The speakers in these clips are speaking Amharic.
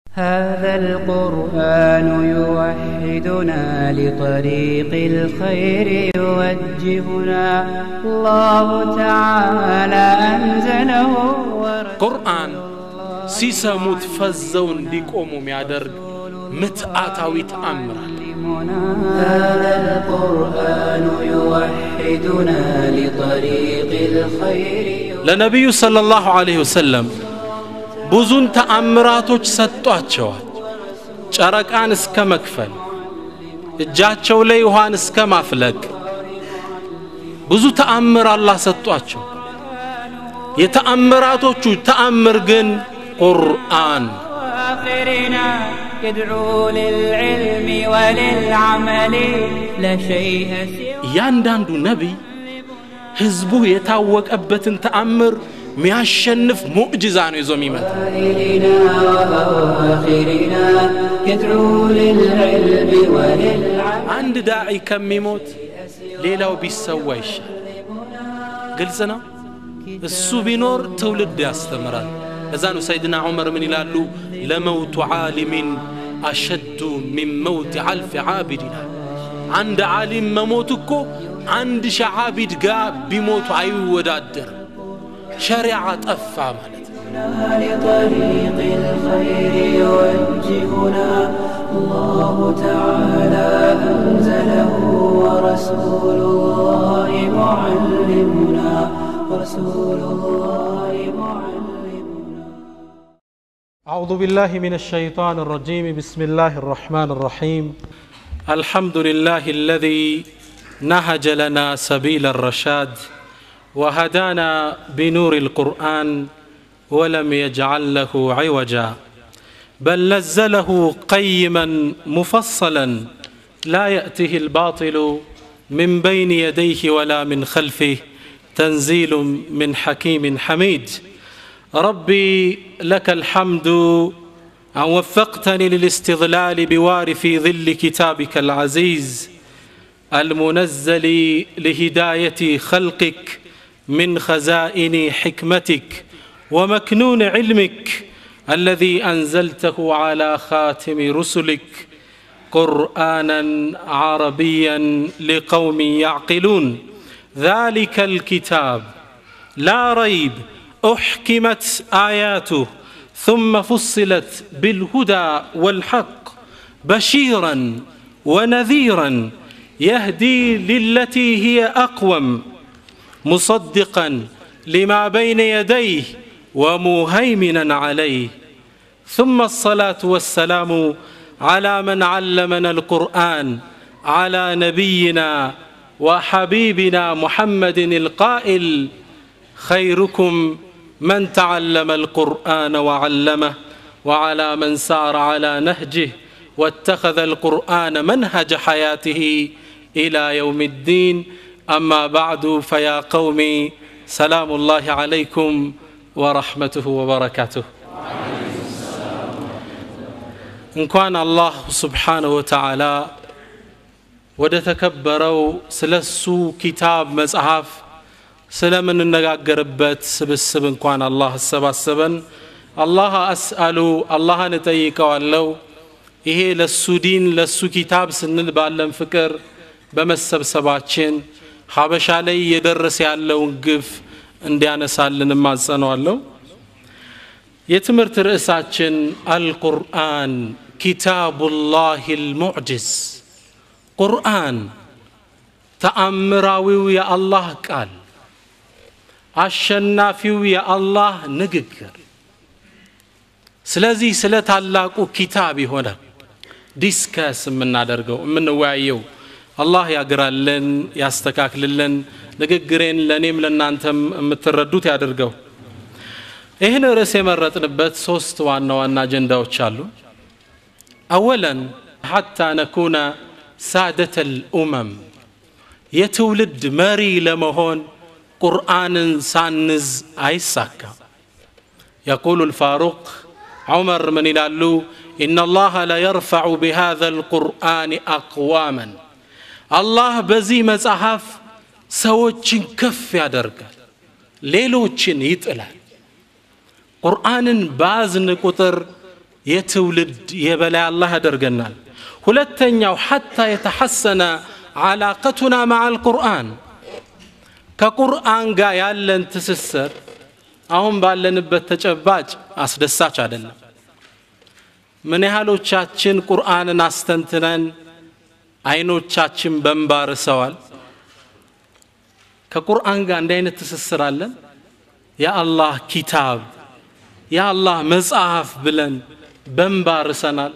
هذا القرآن يوحدنا لطريق الخير يوجهنا الله تعالى أنزله ቁርአን ሲሰሙት ፈዘው እንዲቆሙ የሚያደርግ ምትአታዊ ተአምራል ورسولنا هذا القرآن يوحدنا لطريق الخير ለነቢዩ ሰለላሁ ዐለይሂ ወሰለም ብዙን ተአምራቶች ሰጧቸዋል ጨረቃን እስከ መክፈል እጃቸው ላይ ውሃን እስከ ማፍለቅ ብዙ ተአምር አላህ ሰጧቸው የተአምራቶቹ ተአምር ግን ቁርአን آخرنا يدعو للعلم وللعمل لا شيء سوى እያንዳንዱ ነቢይ ህዝቡ የታወቀበትን ተአምር ሚያሸንፍ ሙዕጅዛ ነው ይዞ የሚመጣ إلينا وآخرنا يدعو للعلم وللعمل አንድ ዳዒ ከሚሞት ሌላው ቢሰዋ ይሻል ግልጽ ነው እሱ ቢኖር ትውልድ ያስተምራል እዛ ነው ሰይድና ዑመር ምን ይላሉ ለመውቱ ዓሊሚን አሸዱ ሚን መውት አልፍ ዓቢድ ይላል አንድ ዓሊም መሞት እኮ አንድ ሺህ ዓቢድ ጋር ቢሞቱ አይወዳደርም ሸሪዓ ጠፋ ማለት ነው لطريق الخير يوجهنا الله تعالى أنزله ورسول الله معلمنا ورسول الله معلمنا أعوذ بالله من الشيطان الرجيم بسم الله الرحمن الرحيم الحمد لله الذي نهج لنا سبيل الرشاد وهدانا بنور القرآن ولم يجعل له عوجا بل نزله قيما مفصلا لا يأته الباطل من بين يديه ولا من خلفه تنزيل من حكيم حميد ربي لك الحمد أن وفقتني للاستظلال بوار في ظل كتابك العزيز المنزل لهداية خلقك من خزائن حكمتك ومكنون علمك الذي أنزلته على خاتم رسلك قرآنا عربيا لقوم يعقلون ذلك الكتاب لا ريب احكمت اياته ثم فصلت بالهدى والحق بشيرا ونذيرا يهدي للتي هي اقوم مصدقا لما بين يديه ومهيمنا عليه ثم الصلاه والسلام على من علمنا القران على نبينا وحبيبنا محمد القائل خيركم من تعلم القران وعلمه وعلى من سار على نهجه واتخذ القران منهج حياته الى يوم الدين اما بعد فيا قومي سلام الله عليكم ورحمته وبركاته እንኳን አላህ ስብሓንሁ ወተዓላ ወደ ተከበረው ስለ እሱ ኪታብ መጽሐፍ ስለምንነጋገርበት ስብስብ እንኳን አላህ አሰባሰበን አላህ አስአሉ አላህን እጠይቀዋለው ይሄ ለሱ ዲን ለሱ ኪታብ ስንል ባለን ፍቅር በመሰብሰባችን ሀበሻ ላይ እየደረሰ ያለውን ግፍ እንዲያነሳልን እማጸነዋለሁ የትምህርት ርዕሳችን አልቁርአን ኪታቡላህ ልሙዕጅዝ ቁርአን ተአምራዊው የአላህ ቃል አሸናፊው የአላህ ንግግር ስለዚህ ስለ ታላቁ ኪታብ ይሆናል ዲስከስ የምናደርገው የምንወያየው አላህ ያግራልን ያስተካክልልን ንግግሬን ለእኔም ለእናንተም የምትረዱት ያድርገው ይህን ርዕስ የመረጥንበት ሶስት ዋና ዋና አጀንዳዎች አሉ አወለን ሐታ ነኩነ ሳደተ ልኡመም የትውልድ መሪ ለመሆን ቁርአንን ሳንዝ አይሳካም يقول الفاروق عمر من يلالو إن الله لا يرفع بهذا القرآن أقواما الله بزي مصحف سوچن كف ያደርጋል ሌሎችን ይጥላል ቁርአንን ባዝን ቁጥር የትውልድ የበላይ አላህ ያደርገናል ሁለተኛው ሐታ የተሐሰነ ዓላቀቱና ማዓ አልቁርአን ከቁርአን ጋር ያለን ትስስር አሁን ባለንበት ተጨባጭ አስደሳች አይደለም ምን ያህሎቻችን ቁርአንን አስተንትነን አይኖቻችን በንባ ርሰዋል ከቁርአን ጋር እንዲህ አይነት ትስስር አለን የአላህ ኪታብ የአላህ መጽሐፍ ብለን በንባ ርሰናል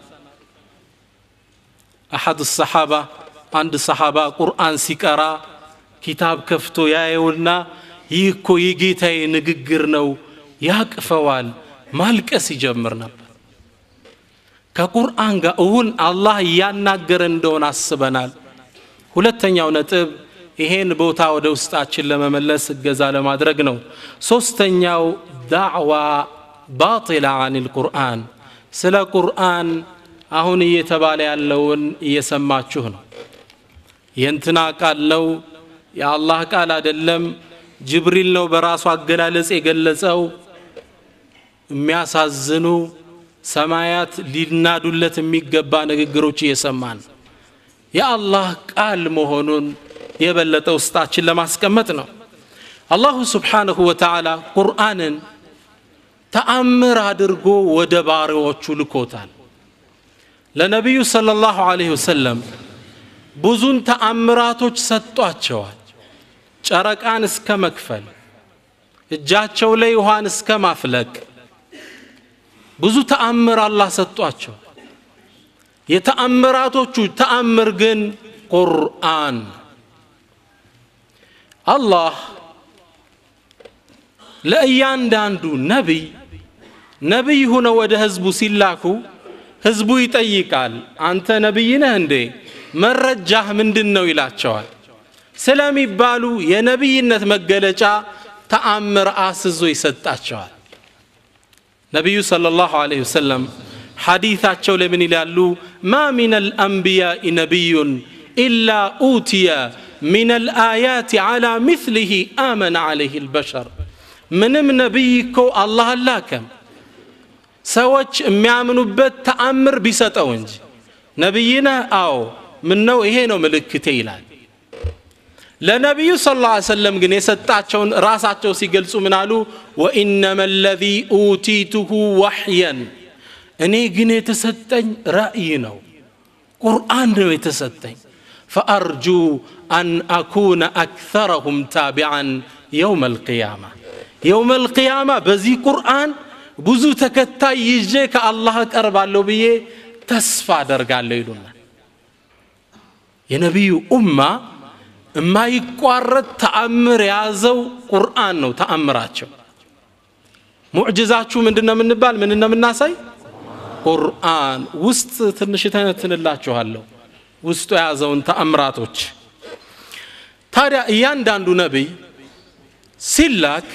አሐድ ሰሓባ አንድ ሰሓባ ቁርአን ሲቀራ ኪታብ ከፍቶ ያየውና ይህ እኮ የጌታዬ ንግግር ነው ያቅፈዋል ማልቀስ ይጀምር ነበር ከቁርአን ጋር እውን አላህ እያናገረ እንደሆነ አስበናል ሁለተኛው ነጥብ ይሄን ቦታ ወደ ውስጣችን ለመመለስ እገዛ ለማድረግ ነው ሶስተኛው ዳዕዋ ባጢላ አን ልቁርአን ስለ ቁርአን አሁን እየተባለ ያለውን እየሰማችሁ ነው የእንትና ቃል ነው የአላህ ቃል አይደለም ጅብሪል ነው በራሱ አገላለጽ የገለጸው የሚያሳዝኑ ሰማያት ሊናዱለት የሚገባ ንግግሮች እየሰማን የአላህ ቃል መሆኑን የበለጠ ውስጣችን ለማስቀመጥ ነው አላሁ ስብሓንሁ ወተዓላ ቁርአንን ተአምር አድርጎ ወደ ባሪዎቹ ልኮታል ለነቢዩ صለ ላሁ ዐለይሂ ወሰለም ብዙን ተአምራቶች ሰጧቸዋል ጨረቃን እስከ መክፈል እጃቸው ላይ ውሃን እስከ ማፍለቅ ብዙ ተአምር አላህ ሰጧቸው የተአምራቶቹ ተአምር ግን ቁርአን አላህ ለእያንዳንዱ ነቢይ ነቢይ ሁነው ወደ ህዝቡ ሲላኩ ህዝቡ ይጠይቃል አንተ ነቢይ ነህ እንዴ መረጃህ ምንድን ነው ይላቸዋል ስለሚባሉ የነቢይነት መገለጫ ተአምር አስዞ ይሰጣቸዋል ነቢዩ صلى الله عليه وسلم ሐዲታቸው ለምን ይላሉ ማ ሚን አልአንቢያء ነቢዩን ኢላ ኡትየ من الآيات على مثله آمن عليه البشر ምንም ነቢይ እኮ አላህ አላከም ሰዎች የሚያምኑበት ተአምር ቢሰጠው እንጂ ነቢይ ነህ አዎ ምነው ይሄ ነው ምልክቴ ይላል ለነቢዩ ስ ላ ሰለም ግን የሰጣቸውን ራሳቸው ሲገልጹ ምን አሉ ወኢነማ ለዚ ኡቲቱሁ ወሕየን እኔ ግን የተሰጠኝ ራእይ ነው ቁርአን ነው የተሰጠኝ ፈአርጁ አን አኩነ አክተረሁም ታቢዓን የውም አልቅያማ የውም አልቅያማ በዚህ ቁርአን ብዙ ተከታይ ይዤ ከአላህ እቀርባለሁ ብዬ ተስፋ አደርጋለሁ ይሉናል የነቢዩ ኡማ የማይቋረጥ ተአምር የያዘው ቁርአን ነው ተአምራቸው ሙዕጅዛችሁ ምንድን ነው የምንባል ምን ነው የምናሳይ ቁርአን ውስጥ ትንሽ ተነትንላችኋለሁ ውስጡ የያዘውን ተአምራቶች ታዲያ እያንዳንዱ ነቢይ ሲላክ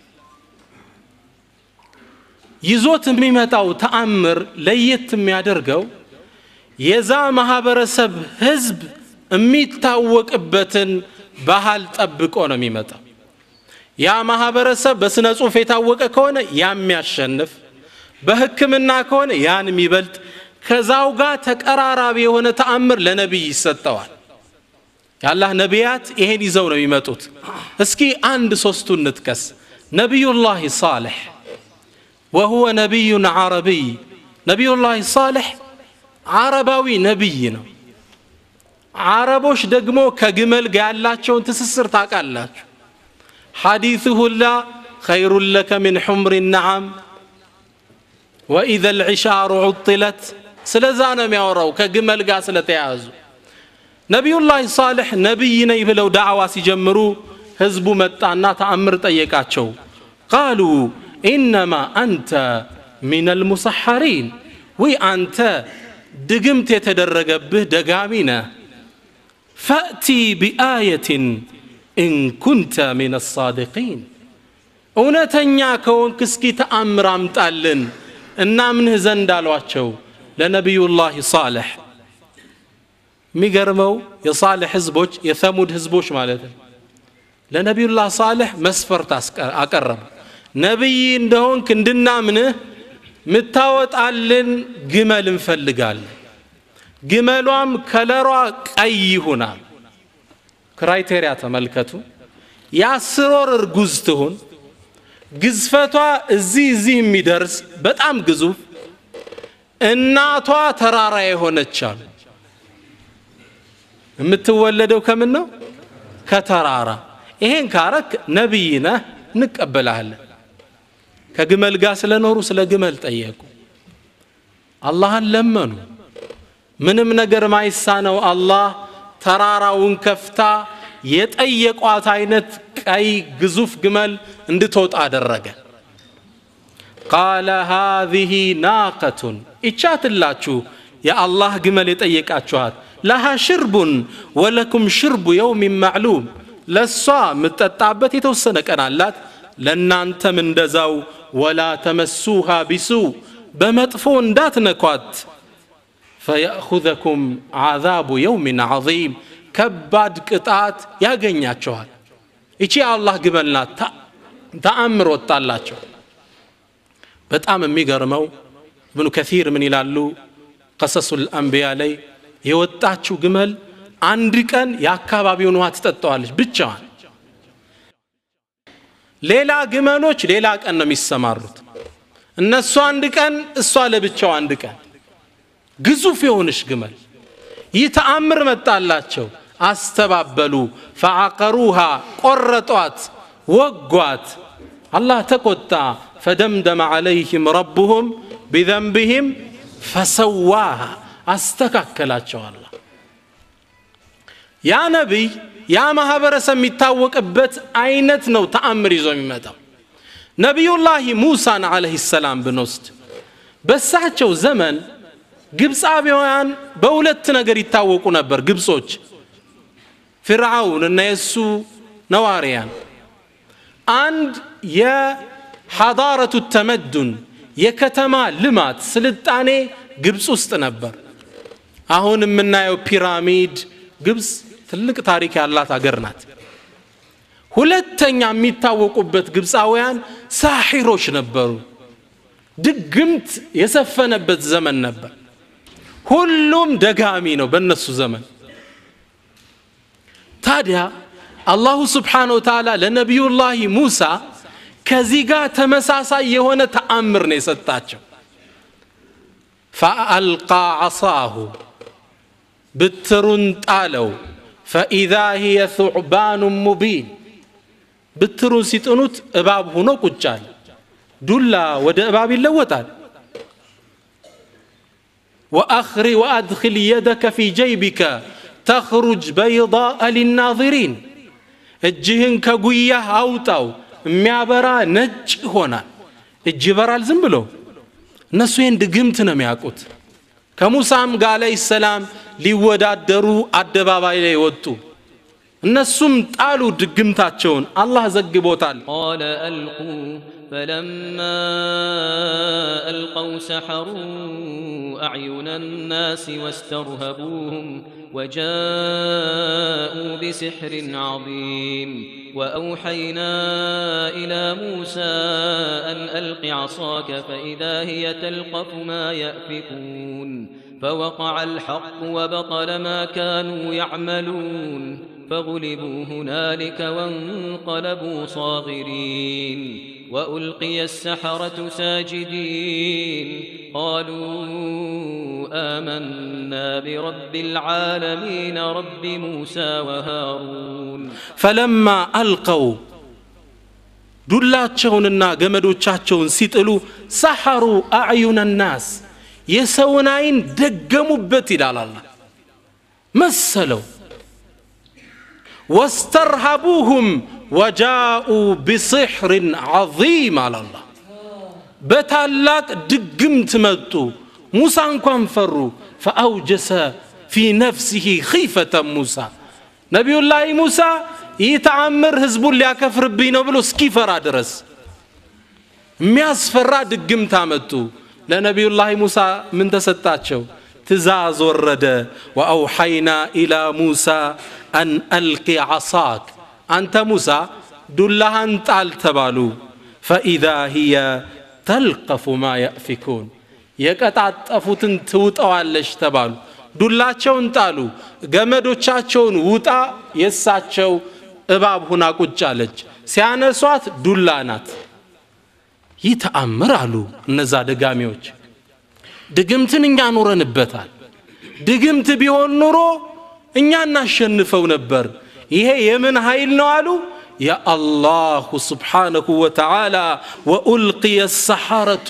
ይዞት የሚመጣው ተአምር ለየት የሚያደርገው የዛ ማህበረሰብ ህዝብ የሚታወቅበትን ባህል ጠብቆ ነው የሚመጣው ያ ማህበረሰብ በስነ ጽሁፍ የታወቀ ከሆነ ያ የሚያሸንፍ በህክምና ከሆነ ያን የሚበልጥ ከዛው ጋር ተቀራራቢ የሆነ ተአምር ለነቢይ ይሰጠዋል የአላህ ነቢያት ይሄን ይዘው ነው የሚመጡት እስኪ አንድ ሶስቱን እንጥቀስ ነቢዩላህ ሳልሕ ወሁወ ነቢዩን ዓረቢይ ነቢዩላህ ሳልሕ ዓረባዊ ነቢይ ነው አረቦች ደግሞ ከግመል ጋር ያላቸውን ትስስር ታውቃላችሁ ሐዲሱ ሁላ ኸይሩን ለከ ምን ሑምር ነዓም ወኢዘ ልዕሻሩ ዑጥለት ስለዛ ነው የሚያወራው ከግመል ጋር ስለተያያዙ ነቢዩላህ ሳልሕ ነቢይ ነኝ ብለው ዳዕዋ ሲጀምሩ ህዝቡ መጣና ተአምር ጠየቃቸው ቃሉ ኢነማ አንተ ሚን አልሙሰሐሪን ወይ አንተ ድግምት የተደረገብህ ደጋሚ ነህ ፈእቲ ቢአየትን ኢን ኩንተ ሚን አሳድቂን እውነተኛ ከሆንክ እስኪ ተአምር አምጣልን እናምንህ ዘንድ አሏቸው ለነቢዩላህ ሳልሕ የሚገርመው የሳልሕ ህዝቦች የሰሙድ ህዝቦች ማለት ነው ለነቢዩላህ ሳልሕ መስፈርት አቀረቡ ነቢይ እንደሆንክ እንድናምንህ ምታወጣልን ግመል እንፈልጋለን ግመሏም ከለሯ ቀይ ይሁናል ክራይቴሪያ ተመልከቱ የአስር ወር እርጉዝ ትሁን ግዝፈቷ እዚህ እዚህ የሚደርስ በጣም ግዙፍ እናቷ ተራራ የሆነች አሉ የምትወለደው ከምን ነው ከተራራ ይሄን ካረክ ነቢይ ነህ እንቀበልሃለን ከግመል ጋር ስለኖሩ ስለ ግመል ጠየቁ አላህን ለመኑ ምንም ነገር ማይሳነው አላህ ተራራውን ከፍታ የጠየቋት አይነት ቀይ ግዙፍ ግመል እንድትወጣ አደረገ ቃለ ሃዚህ ናቀቱን ይቻትላችሁ የአላህ ግመል የጠየቃችኋት ለሃ ሽርቡን ወለኩም ሽርቡ የውሚን ማዕሉም ለእሷ የምትጠጣበት የተወሰነ ቀን አላት ለእናንተም እንደዛው ወላ ተመሱሃ ቢሱ በመጥፎ እንዳትነኳት ፈየእኹዘኩም ዓዛቡ የውሚን ዓظም ከባድ ቅጣት ያገኛቸዋል ይቺ የአላህ ግመል ናት ተአምር ወጣላቸው በጣም የሚገርመው እብኑ ከሲር ምን ይላሉ ቀሰሱ ልአንቢያ ላይ የወጣችው ግመል አንድ ቀን የአካባቢውን ውሃ ትጠጣዋለች ብቻዋን ሌላ ግመሎች ሌላ ቀን ነው የሚሰማሩት እነሱ አንድ ቀን እሷ ለብቻው አንድ ቀን ግዙፍ የሆንሽ ግመል ይህ ተአምር መጣላቸው አስተባበሉ ፈዓቀሩሃ ቆረጧት ወጓት አላህ ተቆጣ ፈደምደመ ዓለይህም ረቡሁም ቢዘንብህም ፈሰዋሃ አስተካከላቸው አላ ያ ነቢይ ያ ማህበረሰብ የሚታወቅበት አይነት ነው ተአምር ይዞ የሚመጣው ነቢዩላህ ሙሳን አለህ ሰላም ብንወስድ በሳቸው ዘመን ግብፃዊያን በሁለት ነገር ይታወቁ ነበር ግብጾች ፊርዓውን እና የእሱ ነዋሪያን አንድ የሐዳረቱ ተመዱን የከተማ ልማት ስልጣኔ ግብፅ ውስጥ ነበር አሁን የምናየው ፒራሚድ ግብፅ ትልቅ ታሪክ ያላት አገር ናት ሁለተኛ የሚታወቁበት ግብፃውያን ሳሒሮች ነበሩ ድግምት የሰፈነበት ዘመን ነበር ሁሉም ደጋሚ ነው በእነሱ ዘመን ታዲያ አላሁ ስብሓን ወተዓላ ለነቢዩላህ ሙሳ ከዚህ ጋር ተመሳሳይ የሆነ ተአምር ነው የሰጣቸው ፈአልቃ ዓሳሁ ብትሩን ጣለው ፈኢዛ ሂየ ثዕባኑ ሙቢን ብትሩን ሲጥኑት እባብ ሆኖ ቁጫል ዱላ ወደ እባብ ይለወጣል ወአኽሪ ወአድኪል የደከ ፊ ጀይቢከ ተኽሩጅ በይضاء ሊናظሪን እጅህን ከጉያህ አውጣው የሚያበራ ነጭ ይሆናል እጅ ይበራል ዝም ብሎ እነሱ ይህን ድግምት ነው የሚያውቁት ከሙሳም ጋር አለህ ሰላም ሊወዳደሩ አደባባይ ላይ ወጡ እነሱም ጣሉ ድግምታቸውን አላህ ዘግቦታል قال ألقوا فلما ألقوا سحروا أعين الناس واسترهبوهم وجاءوا بسحر عظيم وأوحينا إلى موسى أن ألق عصاك فإذا هي تلقف ما يأفكون فوقع الحق وبطل ما كانوا يعملون فغلبوا هنالك وانقلبوا صاغرين وألقي السحرة ساجدين قالوا آمنا برب العالمين رب موسى وهارون ፈለማ አልቀው ዱላቸውንና ገመዶቻቸውን ሲጥሉ ሰሐሩ አዕዩነ ናስ የሰውን አይን ደገሙበት ይላል አላ መሰለው ወስተርሃቡሁም ወጃኡ ቢስሕርን ዐظም አላላ በታላቅ ድግምት መጡ ሙሳ እንኳን ፈሩ ፈአውጀሰ ፊ ነፍሲህ ኺፈተ ሙሳ ነቢዩላህ ሙሳ ይህ ተአምር ህዝቡን ሊያከፍርብኝ ነው ብሎ እስኪፈራ ድረስ የሚያስፈራ ድግምት አመጡ ለነቢዩላህ ሙሳ ምን ተሰጣቸው ትእዛዝ ወረደ ወአውሐይና ኢላ ሙሳ አን አልቂ ዓሳክ አንተ ሙሳ ዱላሃን ጣል ተባሉ ፈኢዛ ህየ ተልቀፉ ማ ያእፊኩን የቀጣጠፉትን ትውጠዋለሽ ተባሉ ዱላቸውን ጣሉ ገመዶቻቸውን ውጣ የእሳቸው እባብ ሁና ቁጭ አለች ሲያነሷት ዱላ ናት ይህ ተአምር አሉ እነዛ ደጋሚዎች ድግምትን እኛ ኖረንበታል ድግምት ቢሆን ኑሮ እኛ እናሸንፈው ነበር ይሄ የምን ኃይል ነው አሉ የአላሁ ስብሓነሁ ወተዓላ ወኡልቅየ ሰሐረቱ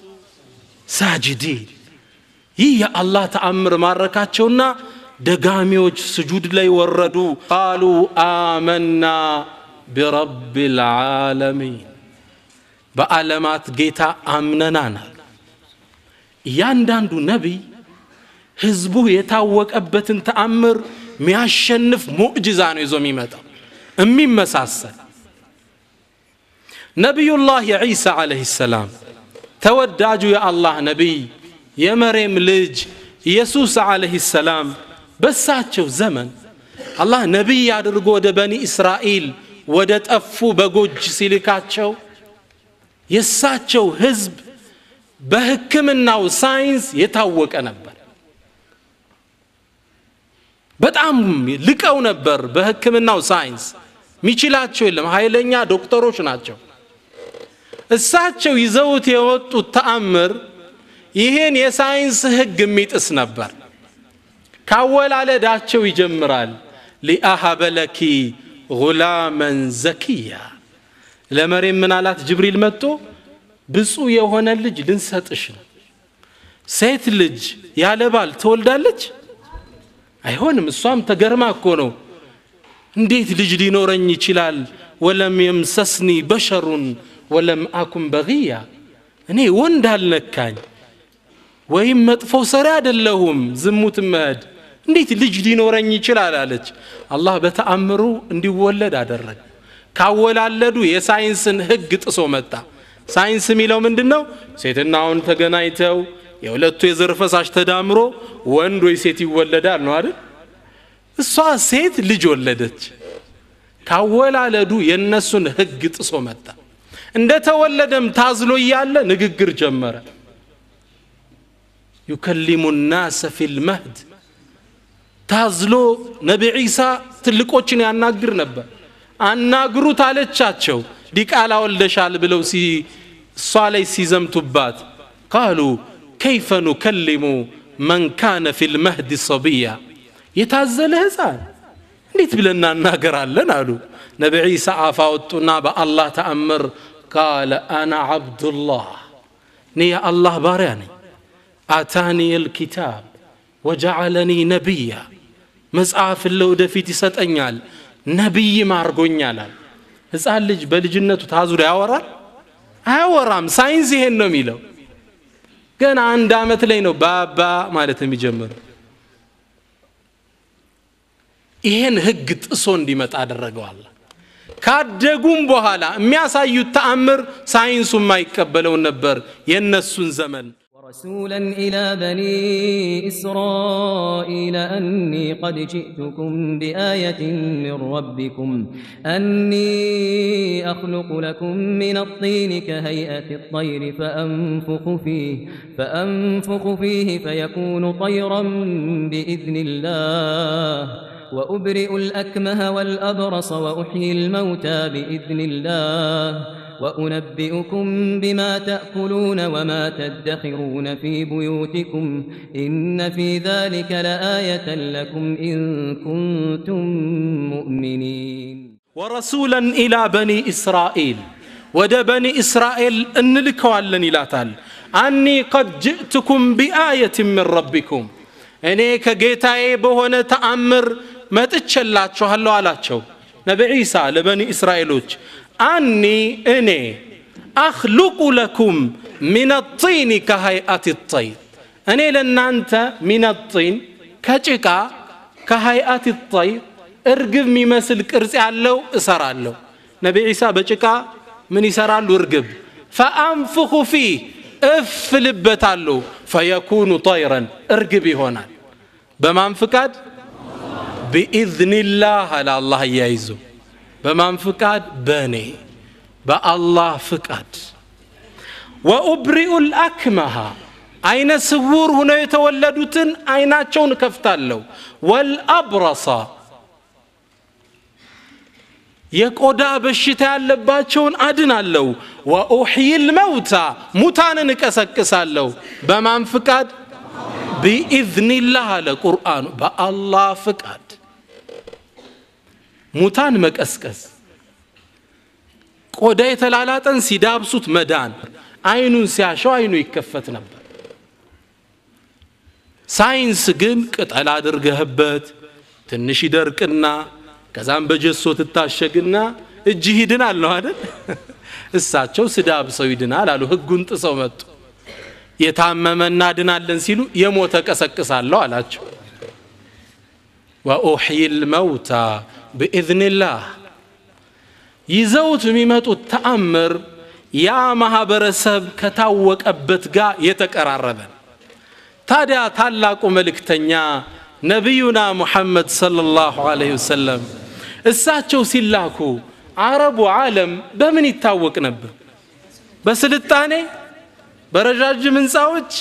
ሳጅዲን ይህ የአላህ ተአምር ማረካቸውና ደጋሚዎች ስጁድ ላይ ወረዱ ቃሉ አመና ቢረብ ልዓለሚን በዓለማት ጌታ አምነናናል እያንዳንዱ ነቢይ ህዝቡ የታወቀበትን ተአምር ሚያሸንፍ ሙዕጅዛ ነው ይዞ የሚመጣው የሚመሳሰል ነቢዩላህ ዒሳ ዓለይህ ሰላም ተወዳጁ የአላህ ነቢይ የመሬም ልጅ ኢየሱስ ዓለይህ ሰላም በሳቸው ዘመን አላህ ነቢይ አድርጎ ወደ በኒ እስራኤል ወደ ጠፉ በጎጅ ሲልካቸው የእሳቸው ህዝብ በህክምናው ሳይንስ የታወቀ ነበር በጣም ልቀው ነበር በህክምናው ሳይንስ ሚችላቸው የለም ኃይለኛ ዶክተሮች ናቸው እሳቸው ይዘውት የወጡት ተአምር ይህን የሳይንስ ህግ የሚጥስ ነበር ካወላለዳቸው ይጀምራል ሊአሃበ ለኪ ጉላመን ዘኪያ ለመሬም ምን አላት ጅብሪል መጥቶ ብፁዕ የሆነ ልጅ ልንሰጥሽ ነው ሴት ልጅ ያለ ባል ትወልዳለች አይሆንም እሷም ተገርማ እኮ ነው እንዴት ልጅ ሊኖረኝ ይችላል ወለም የምሰስኒ በሸሩን ወለም አኩን በግያ እኔ ወንድ አልነካኝ ወይም መጥፎ ሰሪ አይደለሁም ዝሙት መሄድ እንዴት ልጅ ሊኖረኝ ይችላል አለች አላህ በተአምሩ እንዲወለድ አደረገ ካወላለዱ የሳይንስን ህግ ጥሶ መጣ ሳይንስ የሚለው ምንድን ነው ሴትና ወንድ ተገናኝተው የሁለቱ የዘር ፈሳሽ ተዳምሮ ወንድ ወይ ሴት ይወለዳል ነው አይደል እሷ ሴት ልጅ ወለደች ካወላለዱ የእነሱን ህግ ጥሶ መጣ እንደተወለደም ታዝሎ እያለ ንግግር ጀመረ ዩከሊሙ ናሰ ፊልመህድ ታዝሎ ነቢ ዒሳ ትልቆችን ያናግር ነበር አናግሩት አለቻቸው ዲቃላ ወልደሻል ብለው እሷ ላይ ሲዘምቱባት ቃሉ ከይፈ ኑከሊሙ መን ካነ ፊ ልመህድ ሰብያ የታዘለ ህፃን እንዴት ብለን እናናገራለን አሉ ነቢ ዒሳ አፍ አወጡና በአላህ ተአምር ቃለ አና ዓብዱላህ እኔ የአላህ ባሪያ ነኝ አታኒ ልኪታብ ወጀዓለኒ ነቢያ መጽሐፍን ለወደፊት ይሰጠኛል ነቢይም አርጎኛላል ህፃን ልጅ በልጅነቱ ታዙሮ ያወራል አያወራም ሳይንስ ይሄን ነው የሚለው ገና አንድ አመት ላይ ነው ባባ ማለት የሚጀምረው ይሄን ህግ ጥሶ እንዲመጣ አደረገዋል ካደጉም በኋላ የሚያሳዩት ተአምር ሳይንሱ የማይቀበለውን ነበር የእነሱን ዘመን ورسولا إلى بني إسرائيل أني قد جئتكم بآية من ربكم أني أخلق لكم من الطين كهيئة الطير فأنفخ فيه فأنفخ فيه فيكون طيرا بإذن الله وأبرئ الأكمه والأبرص وأحيي الموتى بإذن الله وأنبئكم بما تأكلون وما تدخرون في بيوتكم إن في ذلك لآية لكم إن كنتم مؤمنين ورسولا إلى بني إسرائيل ወደ በኒ እስራኤል እንልከዋለን ይላታል አኒ ቀድ ጅእትኩም ቢአየት ምን ረቢኩም እኔ ከጌታዬ በሆነ ተአምር መጥቼላችኋለሁ አላቸው ነቢ ዒሳ ለበኒ እስራኤሎች አኒ እኔ አኽሉቁ ለኩም ሚን ጢኒ ከሀይአት ጠይር እኔ ለእናንተ ሚን ጢን ከጭቃ ከሀይአት ጠይር እርግብ የሚመስል ቅርጽ ያለው እሰራለሁ ነቢ ዒሳ በጭቃ ምን ይሰራሉ እርግብ ፈአንፍኹ ፊህ እፍ ልበታለሁ ፈየኩኑ ጠይረን እርግብ ይሆናል በማን ፍቃድ ቢኢዝኒላህ አለ አላህ እያይዞ በማን ፍቃድ በእኔ በአላህ ፍቃድ ወኡብሪኡ ልአክመሃ አይነ ስውር ሁነው የተወለዱትን አይናቸውን እከፍታለሁ ወልአብረሳ የቆዳ በሽታ ያለባቸውን አድናለሁ ወኡሕይ ልመውታ ሙታንን እቀሰቅሳለሁ በማን ፍቃድ ቢኢዝኒላህ አለ ቁርአኑ በአላህ ፍቃድ ሙታን መቀስቀስ ቆዳ የተላላጠን ሲዳብሱት መዳን አይኑን ሲያሸው አይኑ ይከፈት ነበር ሳይንስ ግን ቅጠል አድርገህበት ትንሽ ይደርቅና ከዛም በጀሶ ትታሸግና እጅህ ይድናል ነው አይደል እሳቸው ስዳብ ሰው ይድናል አሉ ህጉን ጥሰው መጡ የታመመ እናድናለን ሲሉ የሞተ ቀሰቅሳለሁ አላቸው ወኡሕይ ልመውታ ብኢዝንላህ ይዘውት የሚመጡት ተአምር ያ ማህበረሰብ ከታወቀበት ጋር የተቀራረበ ታዲያ ታላቁ መልእክተኛ ነቢዩና ሙሐመድ ሰለላሁ ዐለይሂ ወሰለም እሳቸው ሲላኩ አረቡ ዓለም በምን ይታወቅ ነበር በስልጣኔ በረዣዥም ህንፃዎች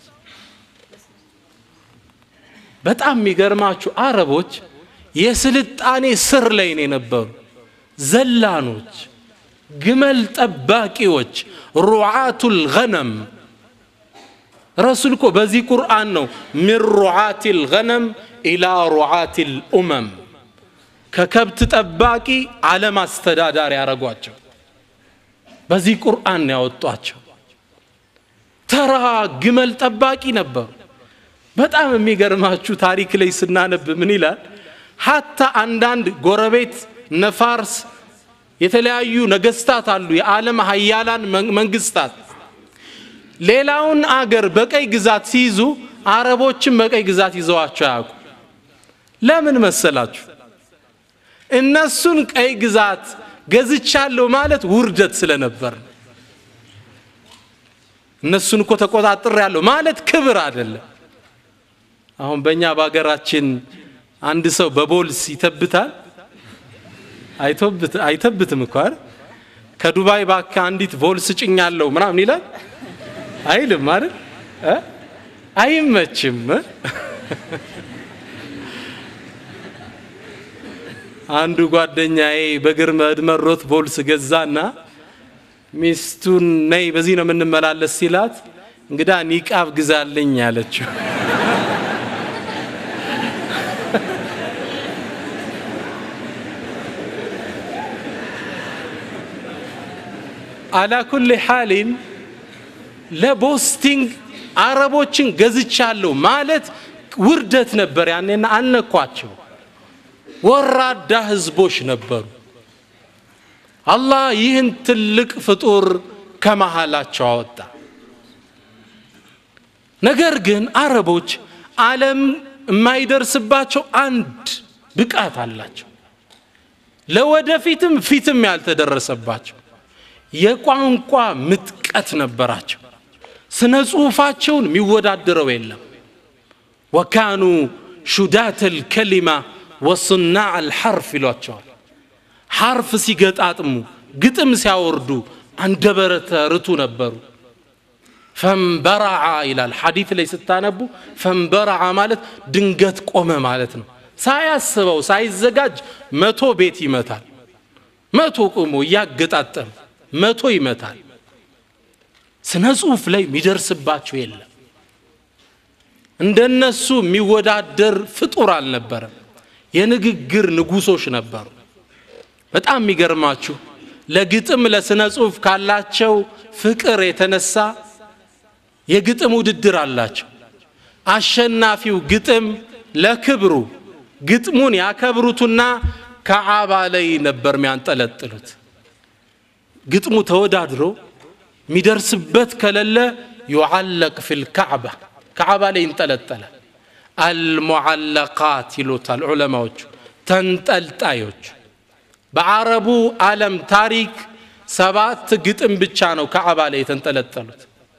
በጣም የሚገርማችሁ አረቦች የስልጣኔ ስር ላይ ነው የነበሩ ዘላኖች ግመል ጠባቂዎች ሩዓቱል ገነም ረሱል እኮ በዚህ ቁርአን ነው ሚን ሩዓት ልገነም ኢላ ሩዓት ልኡመም ከከብት ጠባቂ ዓለም አስተዳዳሪ ያደረጓቸው በዚህ ቁርአን ያወጧቸው ተራ ግመል ጠባቂ ነበሩ በጣም የሚገርማችሁ ታሪክ ላይ ስናነብ ምን ይላል ሀታ አንዳንድ ጎረቤት ነፋርስ የተለያዩ ነገስታት አሉ የዓለም ሀያላን መንግስታት ሌላውን አገር በቀይ ግዛት ሲይዙ አረቦችን በቀይ ግዛት ይዘዋቸው አያውቁ ለምን መሰላችሁ እነሱን ቀይ ግዛት ገዝቻለሁ ማለት ውርደት ስለነበር እነሱን እኮ ተቆጣጥር ያለሁ ማለት ክብር አይደለም አሁን በእኛ በሀገራችን አንድ ሰው በቦልስ ይተብታል አይተብትም እኮ ከዱባይ ባካ አንዲት ቮልስ ጭኛለሁ ምናምን ይላል አይልም አይደል አይመችም አንዱ ጓደኛዬ በግር መድመሮት ቮልስ ገዛና ሚስቱን ነይ በዚህ ነው የምንመላለስ ሲላት እንግዳ ኒቃብ ግዛልኝ ያለችው አላ ኩል ሓሊን ለቦስቲንግ አረቦችን ገዝቻለሁ ማለት ውርደት ነበር ያኔና አልነኳቸው ወራዳ ህዝቦች ነበሩ አላህ ይህን ትልቅ ፍጡር ከመሃላቸው አወጣ ነገር ግን አረቦች ዓለም የማይደርስባቸው አንድ ብቃት አላቸው ለወደፊትም ፊትም ያልተደረሰባቸው የቋንቋ ምጥቀት ነበራቸው ስነ ጽሁፋቸውን የሚወዳደረው የለም ወካኑ ሹዳት ልከሊማ ወሱናዕ አልሐርፍ ይሏቸዋል ሐርፍ ሲገጣጥሙ ግጥም ሲያወርዱ አንደበረተ ርቱ ነበሩ ፈንበረዓ ይላል ሐዲት ላይ ስታነቡ ፈንበረዓ ማለት ድንገት ቆመ ማለት ነው ሳያስበው ሳይዘጋጅ መቶ ቤት ይመታል መቶ ቆሞ እያገጣጠም መቶ ይመታል ስነ ጽሁፍ ላይ የሚደርስባቸው የለም እንደነሱ የሚወዳደር ፍጡር አልነበረም የንግግር ንጉሶች ነበሩ በጣም የሚገርማችሁ ለግጥም ለስነ ጽሁፍ ካላቸው ፍቅር የተነሳ የግጥም ውድድር አላቸው አሸናፊው ግጥም ለክብሩ ግጥሙን ያከብሩትና ከዓባ ላይ ነበር የሚያንጠለጥሉት ግጥሙ ተወዳድሮ የሚደርስበት ከሌለ ዩዓለቅ ፊል ካዕባ ካዕባ ላይ ይንጠለጠላል አልሙዓለቃት ይሉታል ዑለማዎቹ ተንጠልጣዮች በአረቡ ዓለም ታሪክ ሰባት ግጥም ብቻ ነው ካዕባ ላይ የተንጠለጠሉት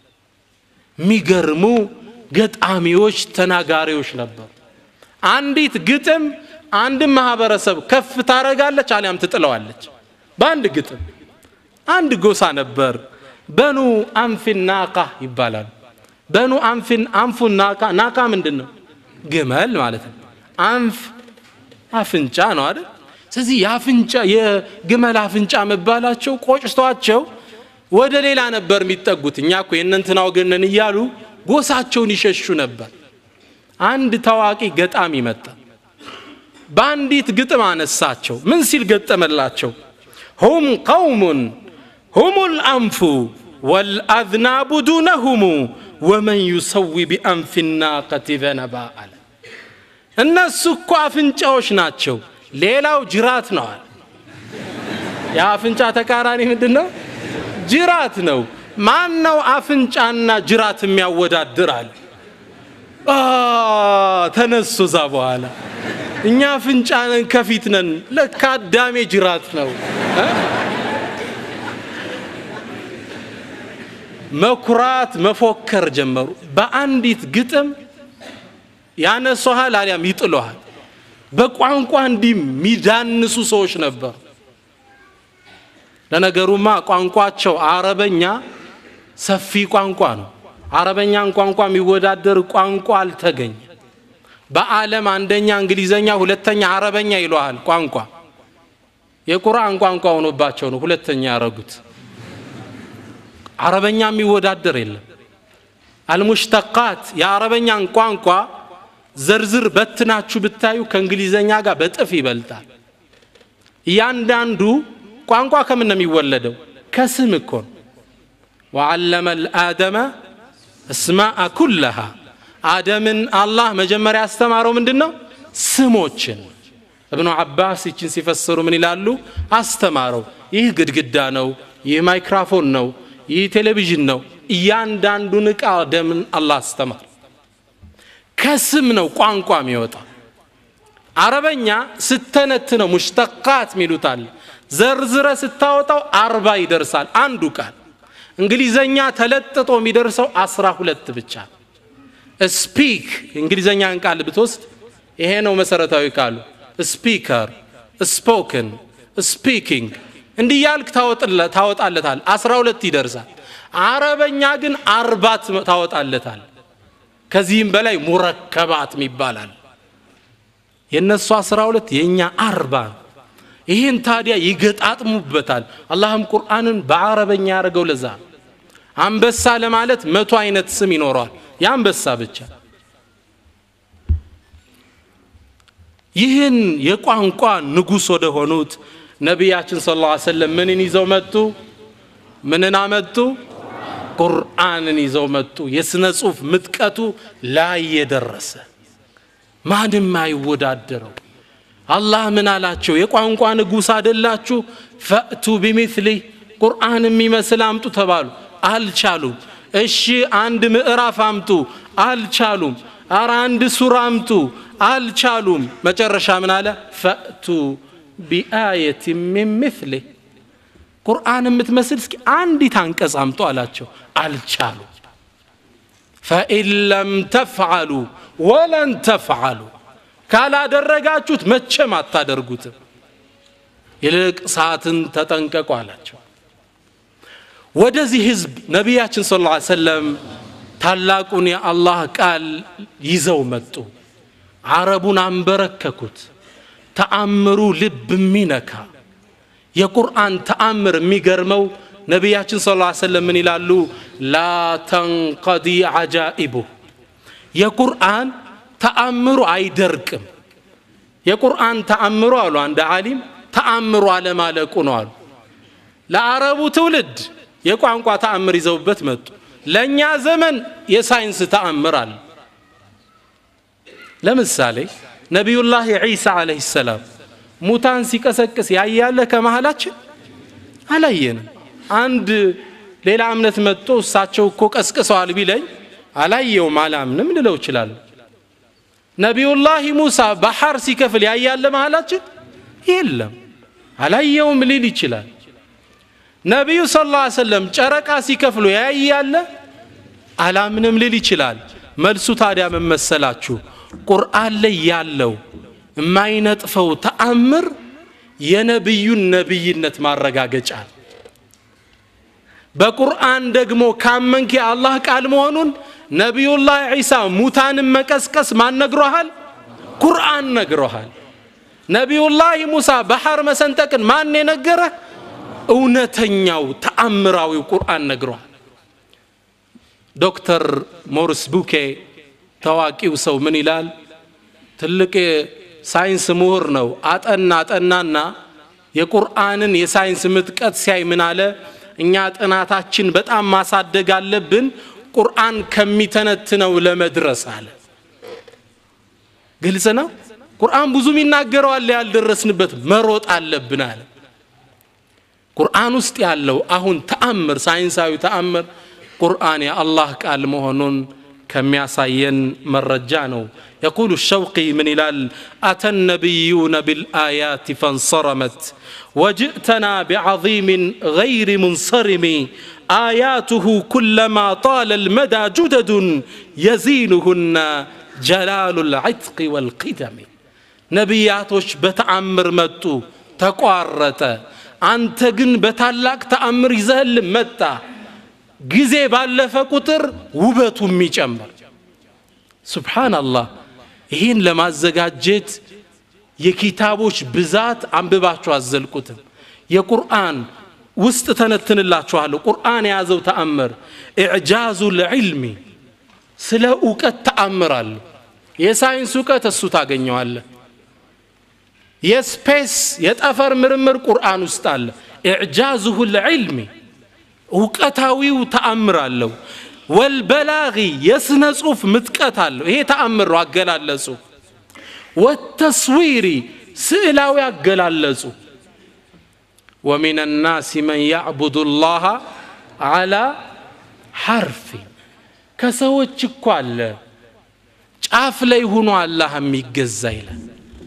የሚገርሙ ገጣሚዎች ተናጋሪዎች ነበሩ አንዲት ግጥም አንድን ማህበረሰብ ከፍ ታረጋለች አሊያም ትጥለዋለች በአንድ ግጥም አንድ ጎሳ ነበር በኑ አንፊን ናቃ ይባላሉ በኑ አንፊን አንፉን ናቃ ናቃ ምንድን ነው ግመል ማለት ነው አንፍ አፍንጫ ነው አይደል ስለዚህ የአፍንጫ የግመል አፍንጫ መባላቸው ቆጭቷቸው ወደ ሌላ ነበር የሚጠጉት እኛ እኮ የእነንትና ወገነን እያሉ ጎሳቸውን ይሸሹ ነበር አንድ ታዋቂ ገጣሚ መጣ በአንዲት ግጥም አነሳቸው ምን ሲል ገጠመላቸው ሁም ቀውሙን ሁም ልአንፉ ወልአዝናቡ ዱነሁሙ ወመን ዩሰዊ ቢአንፊ ናቀት ዘነባ አለ እነሱ እኮ አፍንጫዎች ናቸው ሌላው ጅራት ነዋል የአፍንጫ ተቃራኒ ምንድን ነው ጅራት ነው ማን ነው አፍንጫና ጅራት የሚያወዳድር አለ ተነሱ እዛ በኋላ እኛ አፍንጫ ነን ከፊት ነን ለካ አዳሜ ጅራት ነው መኩራት መፎከር ጀመሩ በአንዲት ግጥም ያነሷሃል አሊያም ይጥለሃል በቋንቋ እንዲህ የሚዳንሱ ሰዎች ነበሩ ለነገሩማ ቋንቋቸው አረበኛ ሰፊ ቋንቋ ነው አረበኛን ቋንቋ የሚወዳደር ቋንቋ አልተገኘ በአለም አንደኛ እንግሊዘኛ ሁለተኛ አረበኛ ይለዋል ቋንቋ የቁርአን ቋንቋ ሆኖባቸው ነው ሁለተኛ ያረጉት አረበኛ የሚወዳደር የለም አልሙሽተቃት የአረበኛን ቋንቋ ዝርዝር በትናችሁ ብታዩ ከእንግሊዘኛ ጋር በጥፍ ይበልጣል እያንዳንዱ ቋንቋ ከምን ነው የሚወለደው ከስም እኮ ነው ወዓለመ ልአደመ እስማአ ኩለሃ አደምን አላህ መጀመሪያ ያስተማረው ምንድን ነው ስሞችን እብኑ አባስ ይችን ሲፈስሩ ምን ይላሉ አስተማረው ይህ ግድግዳ ነው ይህ ማይክራፎን ነው ይህ ቴሌቪዥን ነው እያንዳንዱን ዕቃ አደምን አላህ አስተማር ከስም ነው ቋንቋ የሚወጣ አረበኛ ስተነትነው ሙሽተቃት ሚሉታል ዘርዝረ ስታወጣው አርባ ይደርሳል አንዱ ቃል እንግሊዘኛ ተለጥጦ የሚደርሰው አስራ ሁለት ብቻ ስፒክ እንግሊዘኛን ቃል ብትወስድ ይሄ ነው መሰረታዊ ቃሉ ስፒከር ስፖክን ስፒኪንግ እንዲህ ያልክ ታወጣለታል አስራ ሁለት ይደርሳል አረበኛ ግን አርባት ታወጣለታል ከዚህም በላይ ሙረከባት ይባላል የእነሱ አስራ ሁለት የእኛ አርባ ይህን ታዲያ ይገጣጥሙበታል አላህም ቁርአንን በአረበኛ ያደረገው ለዛ አንበሳ ለማለት መቶ አይነት ስም ይኖረዋል የአንበሳ ብቻ ይህን የቋንቋ ንጉሥ ወደ ሆኑት ነቢያችን ስ ላ ሰለም ምንን ይዘው መጡ ምንን አመጡ ቁርአንን ይዘው መጡ የሥነ ጽሑፍ ምጥቀቱ ላይ የደረሰ ማንም አይወዳደረው አላህ ምን አላቸው የቋንቋ ንጉሥ አደላችሁ ፈእቱ ቢሚስሊ ቁርአን የሚመስል አምጡ ተባሉ አልቻሉም እሺ አንድ ምዕራፍ አምጡ አልቻሉም አረ አንድ ሱራ አምጡ አልቻሉም መጨረሻ ምን አለ ፈእቱ ቢአየት ሚን ምስሌ ቁርአን የምትመስል እስኪ አንዲት አንቀጽ አምጡ አላቸው አልቻሉ ፈኢን ለም ተፍዓሉ ወለን ተፍዓሉ ካላደረጋችሁት መቼም አታደርጉትም ይልቅ ሰዓትን ተጠንቀቁ አላቸው ወደዚህ ህዝብ ነቢያችን ስለ ላ ሰለም ታላቁን የአላህ ቃል ይዘው መጡ አረቡን አንበረከኩት ተአምሩ ልብ የሚነካ የቁርአን ተአምር የሚገርመው ነቢያችን ስ ላ ሰለም ምን ይላሉ ላ ተንቀዲ አጃኢቡ የቁርአን ተአምሩ አይደርቅም የቁርአን ተአምሩ አሉ አንድ ዓሊም ተአምሩ አለማለቁ ነው አሉ ለአረቡ ትውልድ የቋንቋ ተአምር ይዘውበት መጡ ለእኛ ዘመን የሳይንስ ተአምር አለ ለምሳሌ ነቢዩላህ ዒሳ አለህ ሰላም ሙታን ሲቀሰቅስ ያያለ ከመሃላችን አላየንም አንድ ሌላ እምነት መጥቶ እሳቸው እኮ ቀስቅሰዋል ቢለኝ አላየውም አላምንም ልለው እችላለሁ ነቢዩላህ ሙሳ ባህር ሲከፍል ያያለ መሃላችን የለም አላየውም ሊል ይችላል ነቢዩ ስ ላ ሰለም ጨረቃ ሲከፍሉ ያያለ አላምንም ሊል ይችላል መልሱ ታዲያ መመሰላችሁ ቁርአን ላይ ያለው የማይነጥፈው ተአምር የነቢዩን ነቢይነት ማረጋገጫ በቁርአን ደግሞ ካመንክ የአላህ ቃል መሆኑን ነቢዩላህ ዒሳ ሙታንን መቀስቀስ ማን ነግሮሃል ቁርአን ነግሮሃል ነቢዩላህ ሙሳ ባህር መሰንጠቅን ማን የነገረ እውነተኛው ተአምራዊው ቁርአን ነግሯል ዶክተር ሞሪስ ቡኬ ታዋቂው ሰው ምን ይላል ትልቅ ሳይንስ ምሁር ነው አጠና አጠናና የቁርአንን የሳይንስ ምጥቀት ሲያይ ምን አለ እኛ ጥናታችን በጣም ማሳደግ አለብን ቁርአን ከሚተነትነው ለመድረስ አለ ግልጽ ነው ቁርአን ብዙም ይናገረዋል ያልደረስንበት መሮጥ አለብን አለ ቁርአን ውስጥ ያለው አሁን ተአምር ሳይንሳዊ ተአምር ቁርአን የአላህ ቃል መሆኑን ከሚያሳየን መረጃ ነው يقول الشوقي من إلال أتى النبيون بالآيات فانصرمت وجئتنا بعظيم غير منصرم آياته كلما طال المدى جدد يزينهن جلال العتق والقدم ነቢያቶች በተአምር መጡ ተቋረጠ አንተ ግን በታላቅ ተአምር ይዘህል መጣ ጊዜ ባለፈ ቁጥር ውበቱ የሚጨምር ሱብሓናላህ ይህን ለማዘጋጀት የኪታቦች ብዛት አንብባችሁ አዘልቁትም የቁርአን ውስጥ ተነትንላችኋለሁ ቁርአን የያዘው ተአምር ኢዕጃዙ ልዕልሚ ስለ እውቀት ተአምራለሁ የሳይንስ እውቀት እሱ ታገኘዋለህ የስፔስ የጠፈር ምርምር ቁርአን ውስጥ አለ ኢዕጃዝሁ ልዕልሚ እውቀታዊው ተአምር አለው ወልበላጊ የስነ ጽሁፍ ምጥቀት አለው ይሄ ተአምር ነው አገላለጹ ወተስዊሪ ስዕላዊ አገላለጹ ومن الناس من يعبد الله على حرف ከሰዎች እኮ አለ ጫፍ ላይ ሆኖ አላህ የሚገዛ ይላል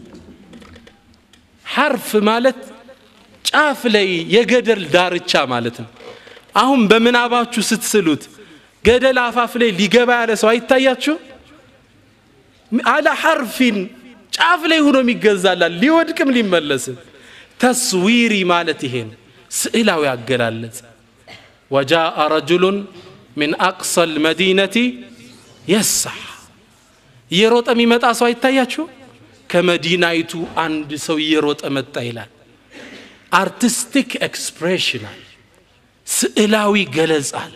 ሐርፍ ማለት ጫፍ ላይ የገደል ዳርቻ ማለት ነው አሁን በምናባችሁ ስትስሉት ገደል አፋፍ ላይ ሊገባ ያለ ሰው አይታያችሁ አለ ሐርፊን ጫፍ ላይ ሆኖ የሚገዛላል ሊወድቅም ሊመለስም ተስዊሪ ማለት ይሄን ስዕላዊ አገላለጽ ወጃአ ረጁሉን ምን አቅሰ ልመዲነቲ የሳሕ እየሮጠ የሚመጣ ሰው አይታያችሁ ከመዲናይቱ አንድ ሰው እየሮጠ መጣ ይላል አርቲስቲክ ኤክስፕሬሽናል ስዕላዊ ገለጻል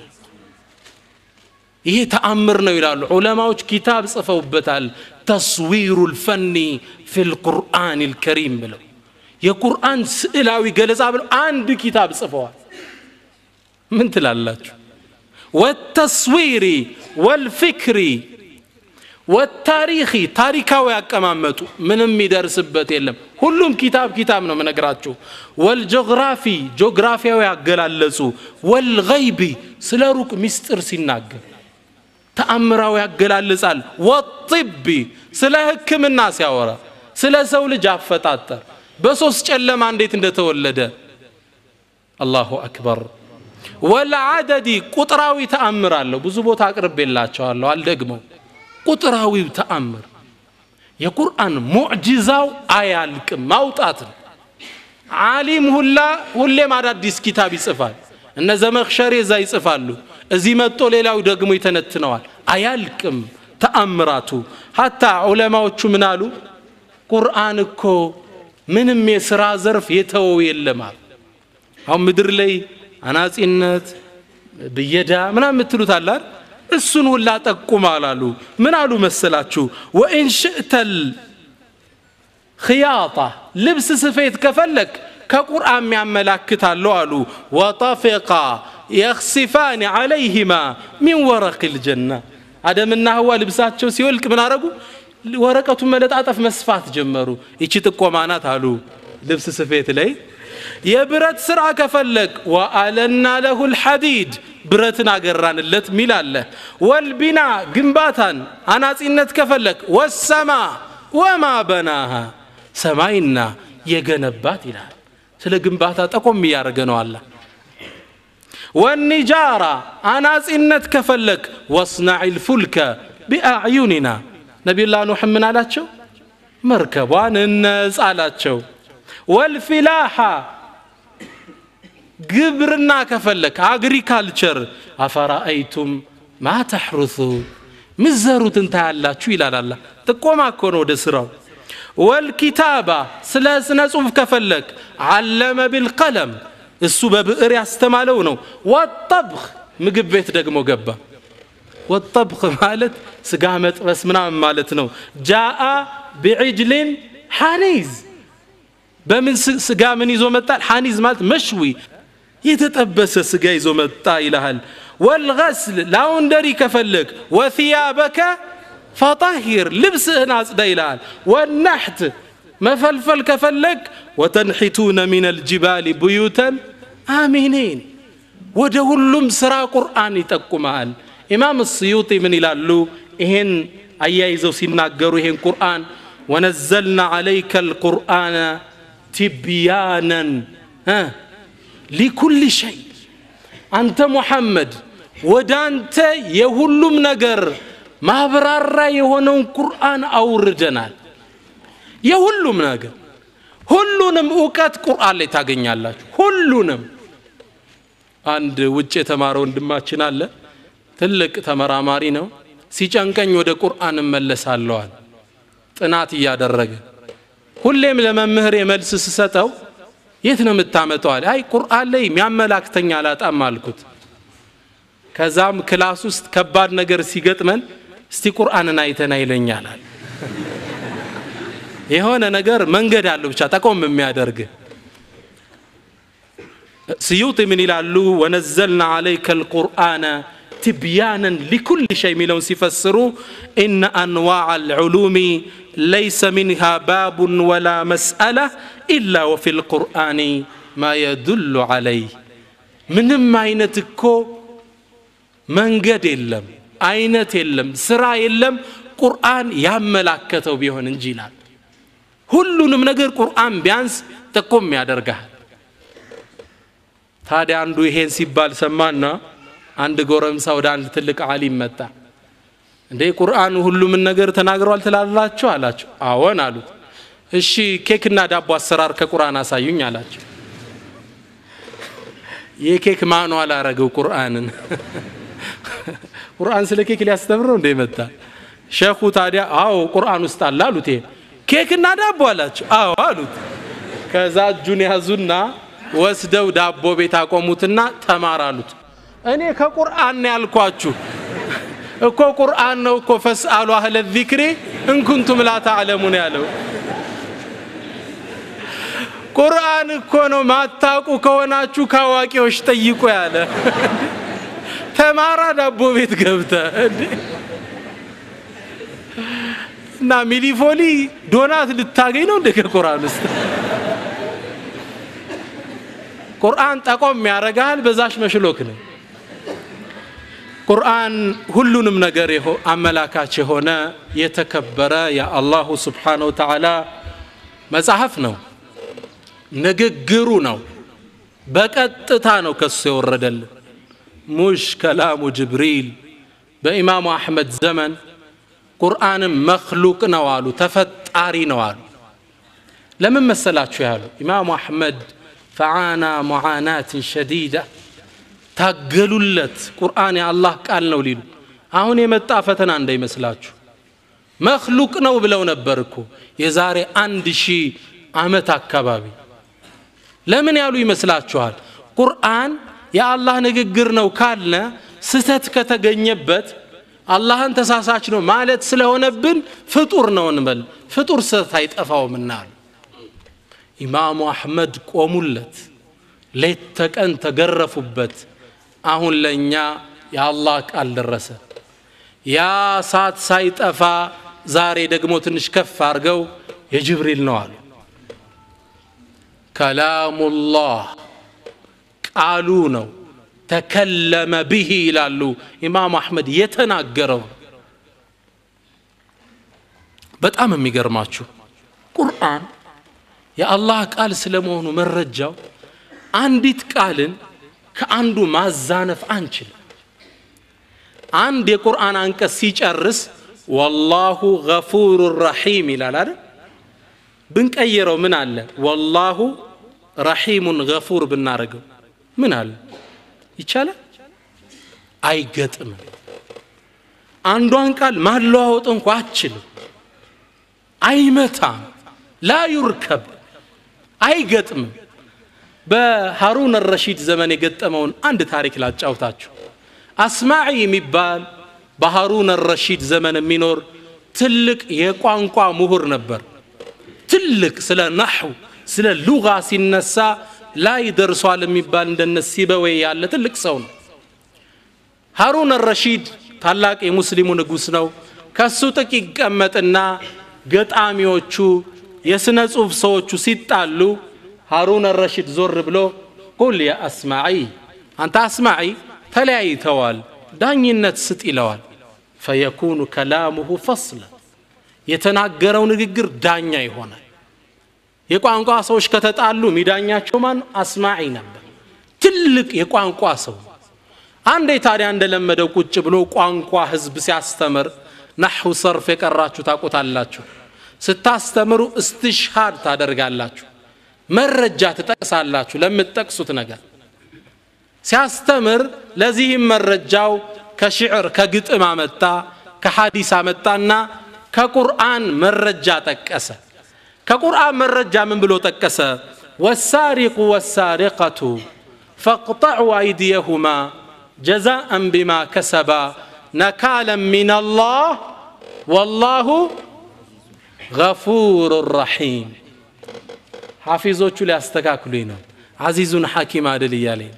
ይሄ ተአምር ነው ይላሉ ዑለማዎች ኪታብ ጽፈውበታል ተስዊሩ ልፈኒ ፊ ልቁርአን ልከሪም ብለው የቁርአን ስዕላዊ ገለጻ ብለው አንድ ኪታብ ጽፈዋል ምን ትላላችሁ ወተስዊሪ ወልፊክሪ ወታሪኺ ታሪካዊ ያቀማመጡ ምንም ይደርስበት የለም ሁሉም ኪታብ ኪታብ ነው ምነግራችሁ ወልጂኦግራፊ ጂኦግራፊያዊ ያገላለጹ ወልገይቢ ስለ ሩቅ ሚስጥር ሲናገር ተአምራዊ ያገላልጻል ወጢቢ ስለ ህክምና ሲያወራ ስለ ሰው ልጅ አፈጣጠር በሶስት ጨለማ እንዴት እንደተወለደ አላሁ አክበር ወልዓደዲ ቁጥራዊ ተአምር አለው ብዙ ቦታ አቅርቤላቸዋለሁ አልደግመው ቁጥራዊው ተአምር የቁርአን ሙዕጂዛው አያልቅም ማውጣት ነው ዓሊም ሁላ ሁሌም አዳዲስ ኪታብ ይጽፋል እነ ዘመክሸሬ እዛ ይጽፋሉ እዚህ መጦ ሌላው ደግሞ ይተነትነዋል አያልቅም ተአምራቱ ሀታ ዑለማዎቹ ምን አሉ ቁርአን እኮ ምንም የሥራ ዘርፍ የተወው የለማል አሁን ምድር ላይ አናጺነት ብየዳ ምናምን የምትሉት አላል እሱን ሁላ ጠቁማል አሉ ምን አሉ መሰላችሁ ወኢን ሽእተል ክያጣ ልብስ ስፌት ከፈለክ ከቁርአን የሚያመላክታለሁ አሉ ወጠፊቃ የክሲፋን ዓለይህማ ሚን ወረቅ ልጀና አደምና ህዋ ልብሳቸው ሲወልቅ ምን አረጉ ወረቀቱን መለጣጠፍ መስፋት ጀመሩ ይቺ ጥቆማ ናት አሉ ልብስ ስፌት ላይ የብረት ስራ ከፈለግ ወአለና ለሁ ልሐዲድ ብረትን አገራንለት ሚል አለ ወልቢና ግንባታን አናጺነት ከፈለግ ወሰማ ወማ በናሃ ሰማይና የገነባት ይላል ስለ ግንባታ ጠቆም እያደረገ ነው አላ ወኒጃራ አናጺነት ከፈለግ ወስናዕ ልፉልከ ቢአዕዩኒና ነቢዩላህ ኑሕ ምን አላቸው መርከቧን እነጽ አላቸው ወልፊላሓ ግብርና ከፈለክ አግሪካልቸር አፈራአይቱም ማ ተሕሩሱ ምዘሩትን ታያላችሁ ይላል አላ ጥቆማ እኮ ነው ወደ ስራው ወልኪታባ ስለ ስነ ጽሁፍ ከፈለክ አለመ ቢልቀለም እሱ በብዕር ያስተማለው ነው ወጠብኽ ምግብ ቤት ደግሞ ገባ ወጠብኽ ማለት ስጋ መጥበስ ምናምን ማለት ነው ጃአ ቢዕጅልን ሐኒዝ በምን ስጋ ምን ይዞ መጣል ሐኒዝ ማለት መሽዊ የተጠበሰ ስጋ ይዞ መጣ ይልሃል ወልገስል ላውንደሪ ከፈለግ ወثያበከ ፈጣሂር ልብስህን አጽዳ ይልሃል ወናሕት መፈልፈል ከፈለግ ወተንሒቱነ ምን አልጅባል ብዩተን አሚኒን ወደ ሁሉም ስራ ቁርአን ይጠቁመሃል ኢማም ስዩጢ ምን ይላሉ ይሄን አያይዘው ሲናገሩ ይሄን ቁርአን ወነዘልና ዓለይከ አልቁርአነ ቲብያነን ሊኩል ሸይ አንተ ሙሐመድ ወደ አንተ የሁሉም ነገር ማብራራ የሆነውን ቁርአን አውርደናል የሁሉም ነገር ሁሉንም እውቀት ቁርአን ላይ ታገኛላችሁ ሁሉንም አንድ ውጭ የተማረ ወንድማችን አለ ትልቅ ተመራማሪ ነው ሲጨንቀኝ ወደ ቁርአን እመለሳለዋል ጥናት እያደረገ ሁሌም ለመምህር የመልስ ስሰጠው የት ነው የምታመጠዋል አይ ቁርአን ላይ የሚያመላክተኝ አላጣም አልኩት ከዛም ክላስ ውስጥ ከባድ ነገር ሲገጥመን እስቲ ቁርአንን አይተና ይለኛላል የሆነ ነገር መንገድ አለው ብቻ ጠቆም የሚያደርግ ስዩጥ ምን ይላሉ ወነዘልና አለይከ አልቁርአነ ትብያነን ሊኩል ሸይ የሚለውን ሲፈስሩ ኢነ አንዋዕ አልዑሉሚ ለይሰ ሚንሃ ባቡን ወላ መስአላ ኢላ ወፊ ልቁርአን ማ የዱሉ ዓለይህ ምንም አይነት እኮ መንገድ የለም አይነት የለም ስራ የለም ቁርአን ያመላከተው ቢሆን እንጂ ይላል ሁሉንም ነገር ቁርአን ቢያንስ ጥቁም ያደርጋል ታዲያ አንዱ ይሄን ሲባል ሰማና አንድ ጎረምሳ ወደ አንድ ትልቅ አሊም መጣ እንዴ ቁርአን ሁሉምን ነገር ተናግረዋል ትላላችሁ አላቸው አዎን አሉት እሺ ኬክና ዳቦ አሰራር ከቁርአን አሳዩኝ አላቸው የኬክ ማኗል አረገው ቁርአንን ቁርአን ስለ ኬክ ሊያስተምረው እንደ መጣ ሸኹ ታዲያ አዎ ቁርአን ውስጥ አለ አሉት ይሄ ኬክና ዳቦ አላቸው አዎ አሉት ከዛ እጁን ያዙና ወስደው ዳቦ ቤት አቆሙትና ተማር አሉት እኔ ከቁርአን ነው ያልኳችሁ እኮ ቁርአን ነው እኮ ፈስአሉ አህለ ዚክሪ እንኩንቱም ላ ተዕለሙን ያለው ቁርአን እኮ ነው ማታቁ ከሆናችሁ ከአዋቂዎች ጠይቁ ያለ ተማራ ዳቦ ቤት ገብተ እና ሚሊፎሊ ዶናት ልታገኝ ነው እንደ ከቁርአን ውስጥ ቁርአን ጠቆም ያረጋል በዛሽ መሽሎክ ነው ቁርአን ሁሉንም ነገር አመላካች የሆነ የተከበረ የአላሁ ስብሓነ ወተዓላ መጽሐፍ ነው ንግግሩ ነው በቀጥታ ነው ከሱ የወረደልን ሙሽ ከላሙ ጅብሪል በኢማሙ አሕመድ ዘመን ቁርአንም መክሉቅ ነው አሉ ተፈጣሪ ነው አሉ ለምን መሰላችሁ ያሉ ኢማሙ አሕመድ ፈዓና ሙዓናትን ሸዲዳ ታገሉለት ቁርአን የአላህ ቃል ነው ሊሉ አሁን የመጣ ፈተና እንዳይመስላችሁ መክሉቅ ነው ብለው ነበር እኮ የዛሬ አንድ ሺህ ዓመት አካባቢ ለምን ያሉ ይመስላችኋል ቁርአን የአላህ ንግግር ነው ካልነ ስተት ከተገኘበት አላህን ተሳሳች ነው ማለት ስለሆነብን ፍጡር ነው እንበል ፍጡር ስተት አይጠፋውምና አሉ ኢማሙ አሕመድ ቆሙለት ሌት ተቀን ተገረፉበት አሁን ለእኛ የአላህ ቃል ደረሰ ያ ሳት ሳይጠፋ ዛሬ ደግሞ ትንሽ ከፍ አድርገው የጅብሪል ነው አሉ ከላሙላህ ቃሉ ነው ተከለመ ብሂ ይላሉ ኢማም አሕመድ የተናገረው በጣም የሚገርማችሁ ቁርአን የአላህ ቃል ስለመሆኑ መረጃው አንዲት ቃልን ከአንዱ ማዛነፍ አንችልም አንድ የቁርአን አንቀጽ ሲጨርስ ወላሁ ገፉሩ ረሒም ይላል አይደል ብንቀይረው ምን አለ ወላሁ ረሒሙን ገፉር ብናረገው ምን አለ ይቻላል አይገጥምም አንዷን ቃል ማለዋወጥ እንኳ አችልም አይመታም ላ ዩርከብ አይገጥምም በሃሩን ረሺድ ዘመን የገጠመውን አንድ ታሪክ ላጫውታችሁ አስማዒ የሚባል በሃሩን ረሺድ ዘመን የሚኖር ትልቅ የቋንቋ ምሁር ነበር ትልቅ ስለ ናሕው ስለ ሉጋ ሲነሳ ላይ ደርሷል የሚባል እንደነ ሲበዌ ያለ ትልቅ ሰው ነው ሃሩን ረሺድ ታላቅ የሙስሊሙ ንጉሥ ነው ከሱ ጥቅ ይቀመጥና ገጣሚዎቹ የሥነ ጽሑፍ ሰዎቹ ሲጣሉ ሃሩን ረሺድ ዞር ብሎ ቁል ያ አስማዒ አንተ አስማዒ ተለያይተዋል ዳኝነት ስጥ ይለዋል ፈየኩኑ ከላሙሁ ፈስለ የተናገረው ንግግር ዳኛ ይሆናል የቋንቋ ሰዎች ከተጣሉ ሚዳኛቸው ማን አስማዒ ነበር ትልቅ የቋንቋ ሰው አንዴ ታዲያ እንደለመደው ቁጭ ብሎ ቋንቋ ህዝብ ሲያስተምር ናሑ ሰርፍ የቀራችሁ ታቆታላችሁ ስታስተምሩ እስትሽሃድ ታደርጋላችሁ መረጃ ትጠቅሳላችሁ ለምትጠቅሱት ነገር ሲያስተምር ለዚህም መረጃው ከሽዕር ከግጥም አመጣ ከሐዲስ አመጣና ከቁርአን መረጃ ጠቀሰ ከቁርአን መረጃ ምን ብሎ ጠቀሰ ወሳሪቁ ወሳሪቀቱ ፈቅጠዑ አይዲየሁማ ጀዛአን ቢማ ከሰባ ነካለን ምን አላህ ወላሁ ገፉር ረሒም ሐፊዞቹ ሊያስተካክሉኝ ነው አዚዙን ሐኪም አድል እያለኝ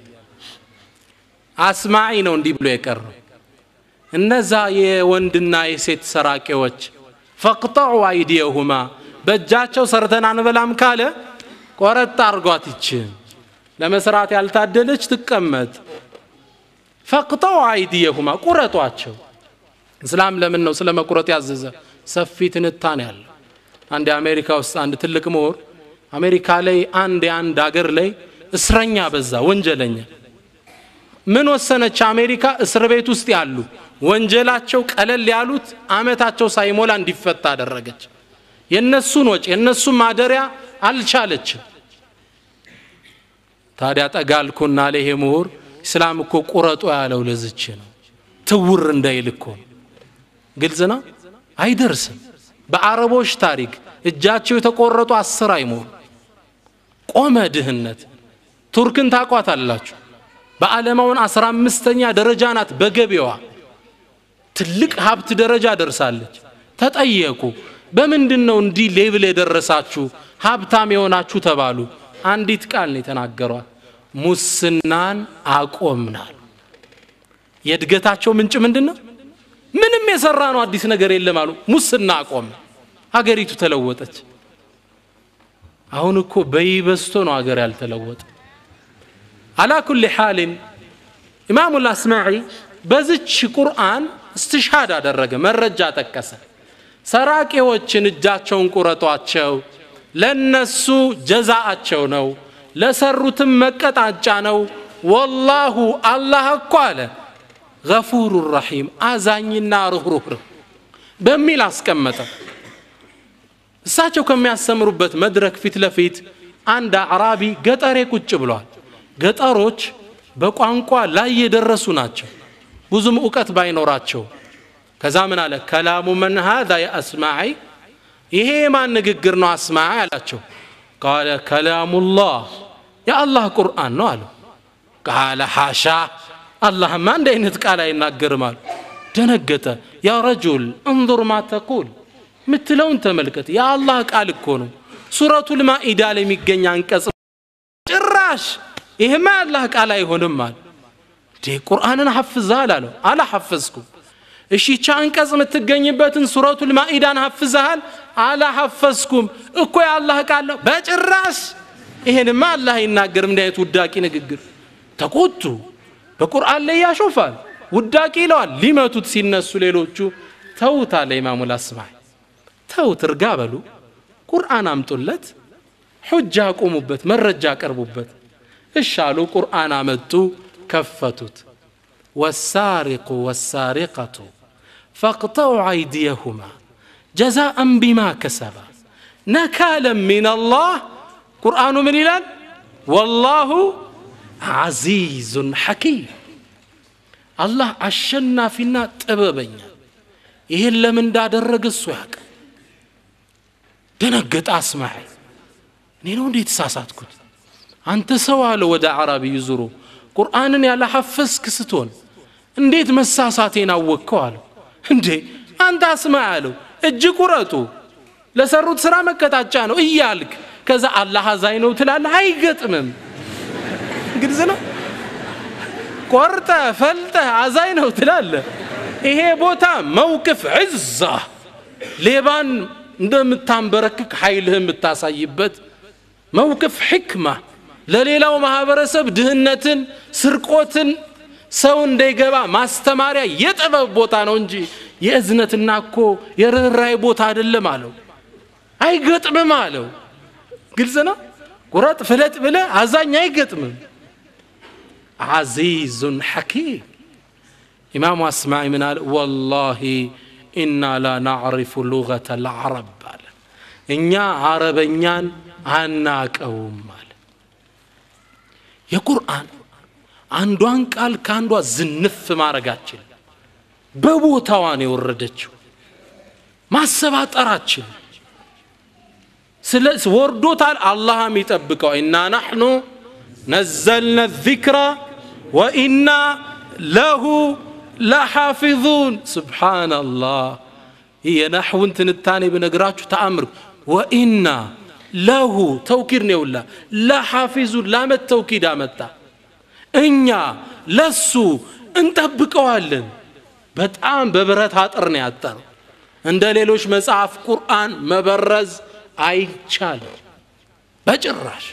አስማዒ ነው እንዲህ ብሎ የቀረው እነዛ የወንድና የሴት ሰራቂዎች ፈቅጠዑ አይዲየሁማ በእጃቸው ሰርተን አንበላም ካለ ቆረጥ አርጓት ይችን ለመስራት ያልታደለች ትቀመጥ ፈቅጠው አይዲየሁማ ቁረጧቸው እስላም ለምን ነው ስለ መቁረጥ ያዘዘ ሰፊ ትንታኔ ያለ አንድ የአሜሪካ ውስጥ አንድ ትልቅ ምሁር አሜሪካ ላይ አንድ የአንድ አገር ላይ እስረኛ በዛ ወንጀለኛ ምን ወሰነች አሜሪካ እስር ቤት ውስጥ ያሉ ወንጀላቸው ቀለል ያሉት አመታቸው ሳይሞላ እንዲፈታ አደረገች የነሱን ወጪ የነሱን ማደሪያ አልቻለችም ታዲያ ጠጋልኩና ለይሄ ምሁር እስላም እኮ ቁረጦ ያለው ለዝች ነው ትውር እንዳይል እኮ ግልጽ ነው አይደርስም በአረቦች ታሪክ እጃቸው የተቆረጡ አስር አይሞሉ ቆመ ድህነት ቱርክን ታቋት አላችሁ በዓለማውን አስራ አምስተኛ ደረጃ ናት በገቢዋ ትልቅ ሀብት ደረጃ ደርሳለች ተጠየቁ በምንድን ነው እንዲህ ሌብል የደረሳችሁ ሀብታም የሆናችሁ ተባሉ አንዲት ቃል ነው የተናገሯት ሙስናን አቆምናል የእድገታቸው ምንጭ ምንድን ነው ምንም የሰራ ነው አዲስ ነገር የለም አሉ ሙስና አቆም ሀገሪቱ ተለወጠች አሁን እኮ በይበስቶ ነው ሀገር ያልተለወጠ አላ ኩል ሓልን ኢማሙ ልአስማዒ በዝች ቁርአን እስትሽሃድ አደረገ መረጃ ጠቀሰ ሰራቂዎችን እጃቸውን ቁረጧቸው ለነሱ ጀዛአቸው ነው ለሰሩትም መቀጣጫ ነው ወላሁ አላህ እኮ አለ ገፉሩ ረሒም አዛኝና ርኅሩህ በሚል አስቀመጠ እሳቸው ከሚያስተምሩበት መድረክ ፊት ለፊት አንድ አዕራቢ ገጠሬ ቁጭ ብሏል ገጠሮች በቋንቋ ላይ የደረሱ ናቸው ብዙም እውቀት ባይኖራቸው ከዛ ምን አለ ከላሙ መን ሃዛ የአስማዒ ይሄ የማን ንግግር ነው አስማዒ አላቸው ቃለ ከላሙላህ የአላህ ቁርአን ነው አሉ ቃለ ሓሻ አላህማ እንደ አይነት ቃል አይናገርም አሉ ደነገጠ ያ ረጁል እንظር ማ ተቁል ምትለውን ተመልከት የአላህ ቃል እኮ ነው ሱረቱል ማኢዳ ላይ የሚገኝ አንቀጽ ጭራሽ ይህማ የአላህ ቃል አይሆንም አለ እንዴ ቁርአንን ሐፍዝሃል አለው አላሐፈዝኩም እሺ ቻ አንቀጽ የምትገኝበትን ሱረቱል ማኢዳን ሐፍዝሃል አላሐፈዝኩም እኮ የአላህ ቃል ነው በጭራሽ ይሄንማ አላህ አይናገርም እንዲህ አይነት ውዳቂ ንግግር ተቆጡ በቁርአን ላይ ያሾፋል ውዳቂ ይለዋል ሊመቱት ሲነሱ ሌሎቹ ተውት አለ ኢማሙ ላስማዕ ተውት እርጋ በሉ ቁርአን አምጡለት ሑጃ አቁሙበት መረጃ አቀርቡበት እሻሉ ቁርአን አመጡ ከፈቱት ወሳሪቁ ወሳሪቀቱ ፈቅጠዑ አይዲየሁማ ጀዛአን ቢማ ከሰባ ነካለን ሚን አላህ ቁርአኑ ምን ይላል ወላሁ ዓዚዙን ሐኪም አላህ አሸናፊና ጥበበኛ ይህን ለምን እንዳደረገ እሱ ያውቅ ደነገጠ አስማዒ እኔ ነው እንዴት ተሳሳትኩት አንተ ሰው አለ ወደ አራቢዩ ዙሮ ቁርአንን ያለ ሐፈዝክ ስትሆን እንዴት መሳሳቴን አወቅከው አለው እንዴ አንተ አስማ አለው እጅ ቁረጡ ለሰሩት ስራ መቀጣጫ ነው እያልክ ከዛ አላህ አዛኝ ነው ትላለህ አይገጥምም ግልጽ ነው ቆርጠ ፈልጠ አዛኝ ነው ትላለህ ይሄ ቦታ መውቅፍ ዕዛ ሌባን እንደምታንበረክክ ኃይልህ የምታሳይበት መውቅፍ ሕክማ ለሌላው ማህበረሰብ ድህነትን ስርቆትን ሰው እንዳይገባ ማስተማሪያ የጥበብ ቦታ ነው እንጂ የእዝነትና እኮ የርኅራይ ቦታ አይደለም አለው አይገጥምም አለው ግልጽ ነው ቁረጥ ፍለጥ ብለ አዛኝ አይገጥምም ዓዚዙን ሐኪም ኢማሙ አስማዒ ምን አለ ወላሂ ኢና ላ ናዕሪፉ ሉገተ ልዓረብ አለ እኛ አረበኛን አናቀውም አለ የቁርአን አንዷን ቃል ከአንዷ ዝንፍ ማድረጋችን በቦታዋን የወረደችው ማሰባጠራችን ስለ ወርዶታል አላህም ይጠብቀው ኢና ናሕኑ ነዘልነ ዚክራ ወኢና ለሁ ለሓፊዙን ስብሓናላህ ይህ የናሕውን ትንታኔ ብነግራችሁ ተአምር ወኢና ለሁ ተውኪድ ነው የውላ ለሓፊዙን ላመት ተውኪድ አመጣ እኛ ለሱ እንጠብቀዋለን በጣም በብረት አጥር ነው ያጠረው እንደ ሌሎች መጽሐፍ ቁርአን መበረዝ አይቻልም በጭራሽ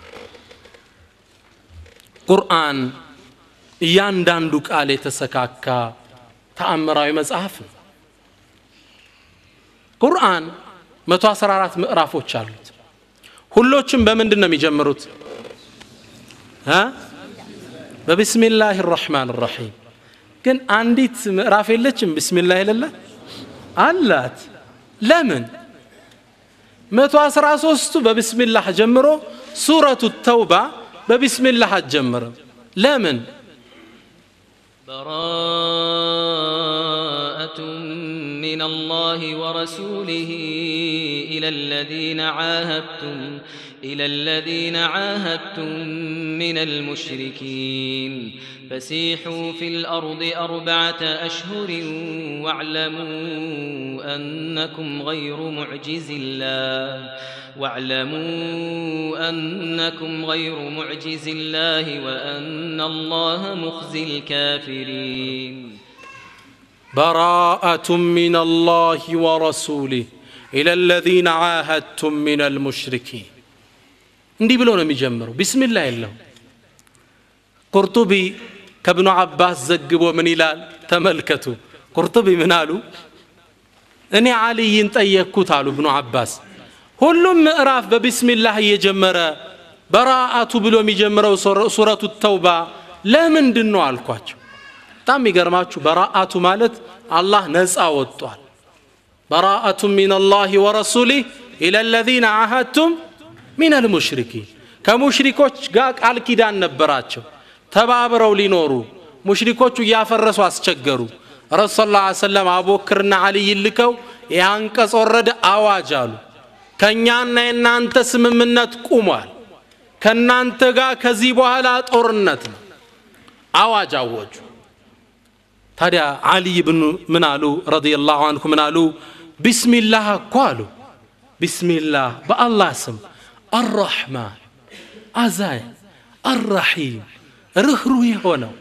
ቁርአን እያንዳንዱ ቃል የተሰካካ ተአምራዊ መጽሐፍ ነው ቁርአን 114 ምዕራፎች አሉት ሁሎችም በምንድን ነው የሚጀምሩት በቢስሚላህ ራሕማን ራሒም ግን አንዲት ምዕራፍ የለችም ቢስሚላህ የሌለ አላት ለምን መቶ አስራ ሶስቱ በቢስሚላህ ጀምሮ ሱረቱ ተውባ በቢስሚላህ አትጀምርም ለምን براءة من الله ورسوله إلى الذين عاهدتم إلى الذين عاهدتم من المشركين فسيحوا في الأرض أربعة أشهر واعلموا أنكم غير معجز الله واعلموا أنكم غير معجز الله وأن الله مخزي الكافرين براءة من الله ورسوله إلى الذين عاهدتم من المشركين እንዲህ ብሎ ነው የሚጀምረው ቢስሚላ የለውም ቁርጡቢ ከብኑ አባስ ዘግቦ ምን ይላል ተመልከቱ ቁርጡቢ ምን አሉ እኔ አልይን ጠየቅኩት አሉ ብኑ አባስ ሁሉም ምዕራፍ በቢስሚላህ እየጀመረ በራአቱ ብሎ የሚጀምረው ሱረቱ ተውባ ለምንድን ነው አልኳቸው በጣም የሚገርማችሁ በራአቱ ማለት አላህ ነፃ ወጥቷል በራአቱ ሚን አላህ ወረሱሊህ ኢላ ለዚነ አሃድቱም ሚን አልሙሽሪኪን ከሙሽሪኮች ጋር ቃል ኪዳን ነበራቸው ተባብረው ሊኖሩ ሙሽሪኮቹ እያፈረሱ አስቸገሩ ረሱ ስ ሰለም አቡበክርና አልይን ልከው ይህ አንቀጽ ወረደ አዋጅ አሉ ከእኛና የእናንተ ስምምነት ቁሟል ከእናንተ ጋር ከዚህ በኋላ ጦርነት ነው አዋጅ አወጁ ታዲያ አልይ ብኑ ምን አሉ ረዲየላሁ አንሁ ምን አሉ ቢስሚላህ እኮ አሉ ቢስሚላህ በአላህ ስም አራሕማን አዛኝ አራሒም ርኅሩህ የሆነው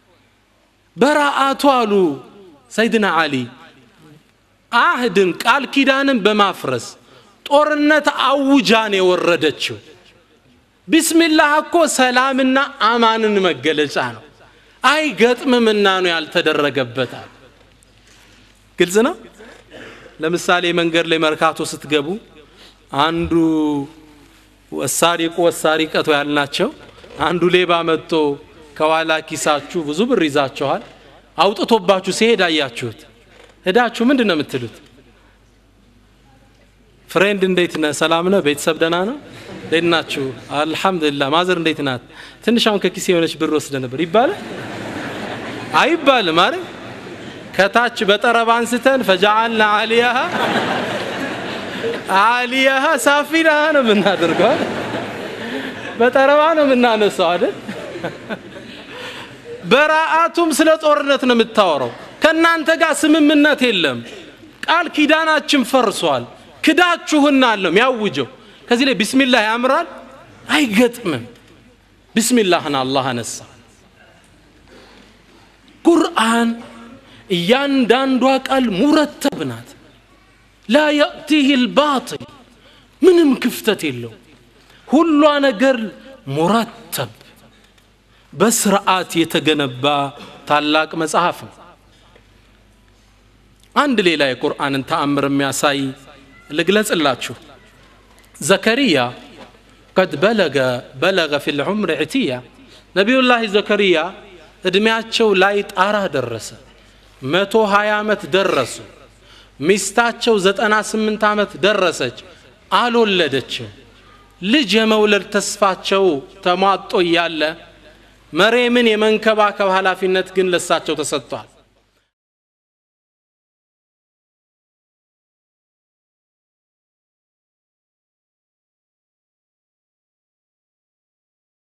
በራአቱ አሉ ሰይድና አሊ አህድን ቃል ኪዳንን በማፍረስ ጦርነት አውጃን የወረደችው ቢስሚላህ እኮ ሰላምና አማንን መገለጫ ነው አይገጥምምና ነው ያልተደረገበታል ግልጽ ነው ለምሳሌ መንገድ ላይ መርካቶ ስትገቡ አንዱ ወሳሪቁ ወሳሪቀቱ ያልናቸው አንዱ ሌባ መጥቶ ከኋላ ኪሳችሁ ብዙ ብር ይዛችኋል አውጥቶባችሁ ሲሄድ አያችሁት ሄዳችሁ ምንድን ነው የምትሉት ፍሬንድ እንዴት ነህ ሰላም ነህ ቤተሰብ ደና ነው እንዴት ናችሁ አልሐምዱሊላህ ማዘር እንዴት ናት ትንሽ አሁን ከኪሴ የሆነች ብር ወስደ ነበር ይባላል አይባልም አይደል ከታች በጠረባ አንስተን ፈጃአልና አሊያሃ አሊያሃ ሳፊላሃ ነው የምናደርገው አይደል? በጠረባ ነው የምናነሳው አይደል በራአቱም ስለ ጦርነት ነው የምታወራው ከእናንተ ጋር ስምምነት የለም ቃል ኪዳናችን ፈርሷል ክዳችሁናል ነው የሚያውጀው ከዚህ ላይ ቢስሚላህ ያምራል አይገጥምም ቢስሚላህን አላህ አነሳ ቁርአን እያንዳንዷ ቃል ሙረተብ ናት ላ የእቲህ ልባጥል ምንም ክፍተት የለው ሁሏ ነገር ሙረተብ በስርዓት የተገነባ ታላቅ መጽሐፍ ነው አንድ ሌላ የቁርአንን ተአምር የሚያሳይ ልግለጽላችሁ ዘከሪያ ቀድ በለገ በለገ ፊ ልዑምር ዕትያ ነቢዩላህ ዘከሪያ እድሜያቸው ላይ ጣራ ደረሰ መቶ ሀያ ዓመት ደረሱ ሚስታቸው ዘጠና ስምንት ዓመት ደረሰች አልወለደችም ልጅ የመውለድ ተስፋቸው ተሟጦ እያለ መሬምን የመንከባከብ ኃላፊነት ግን ለሳቸው ተሰጥቷል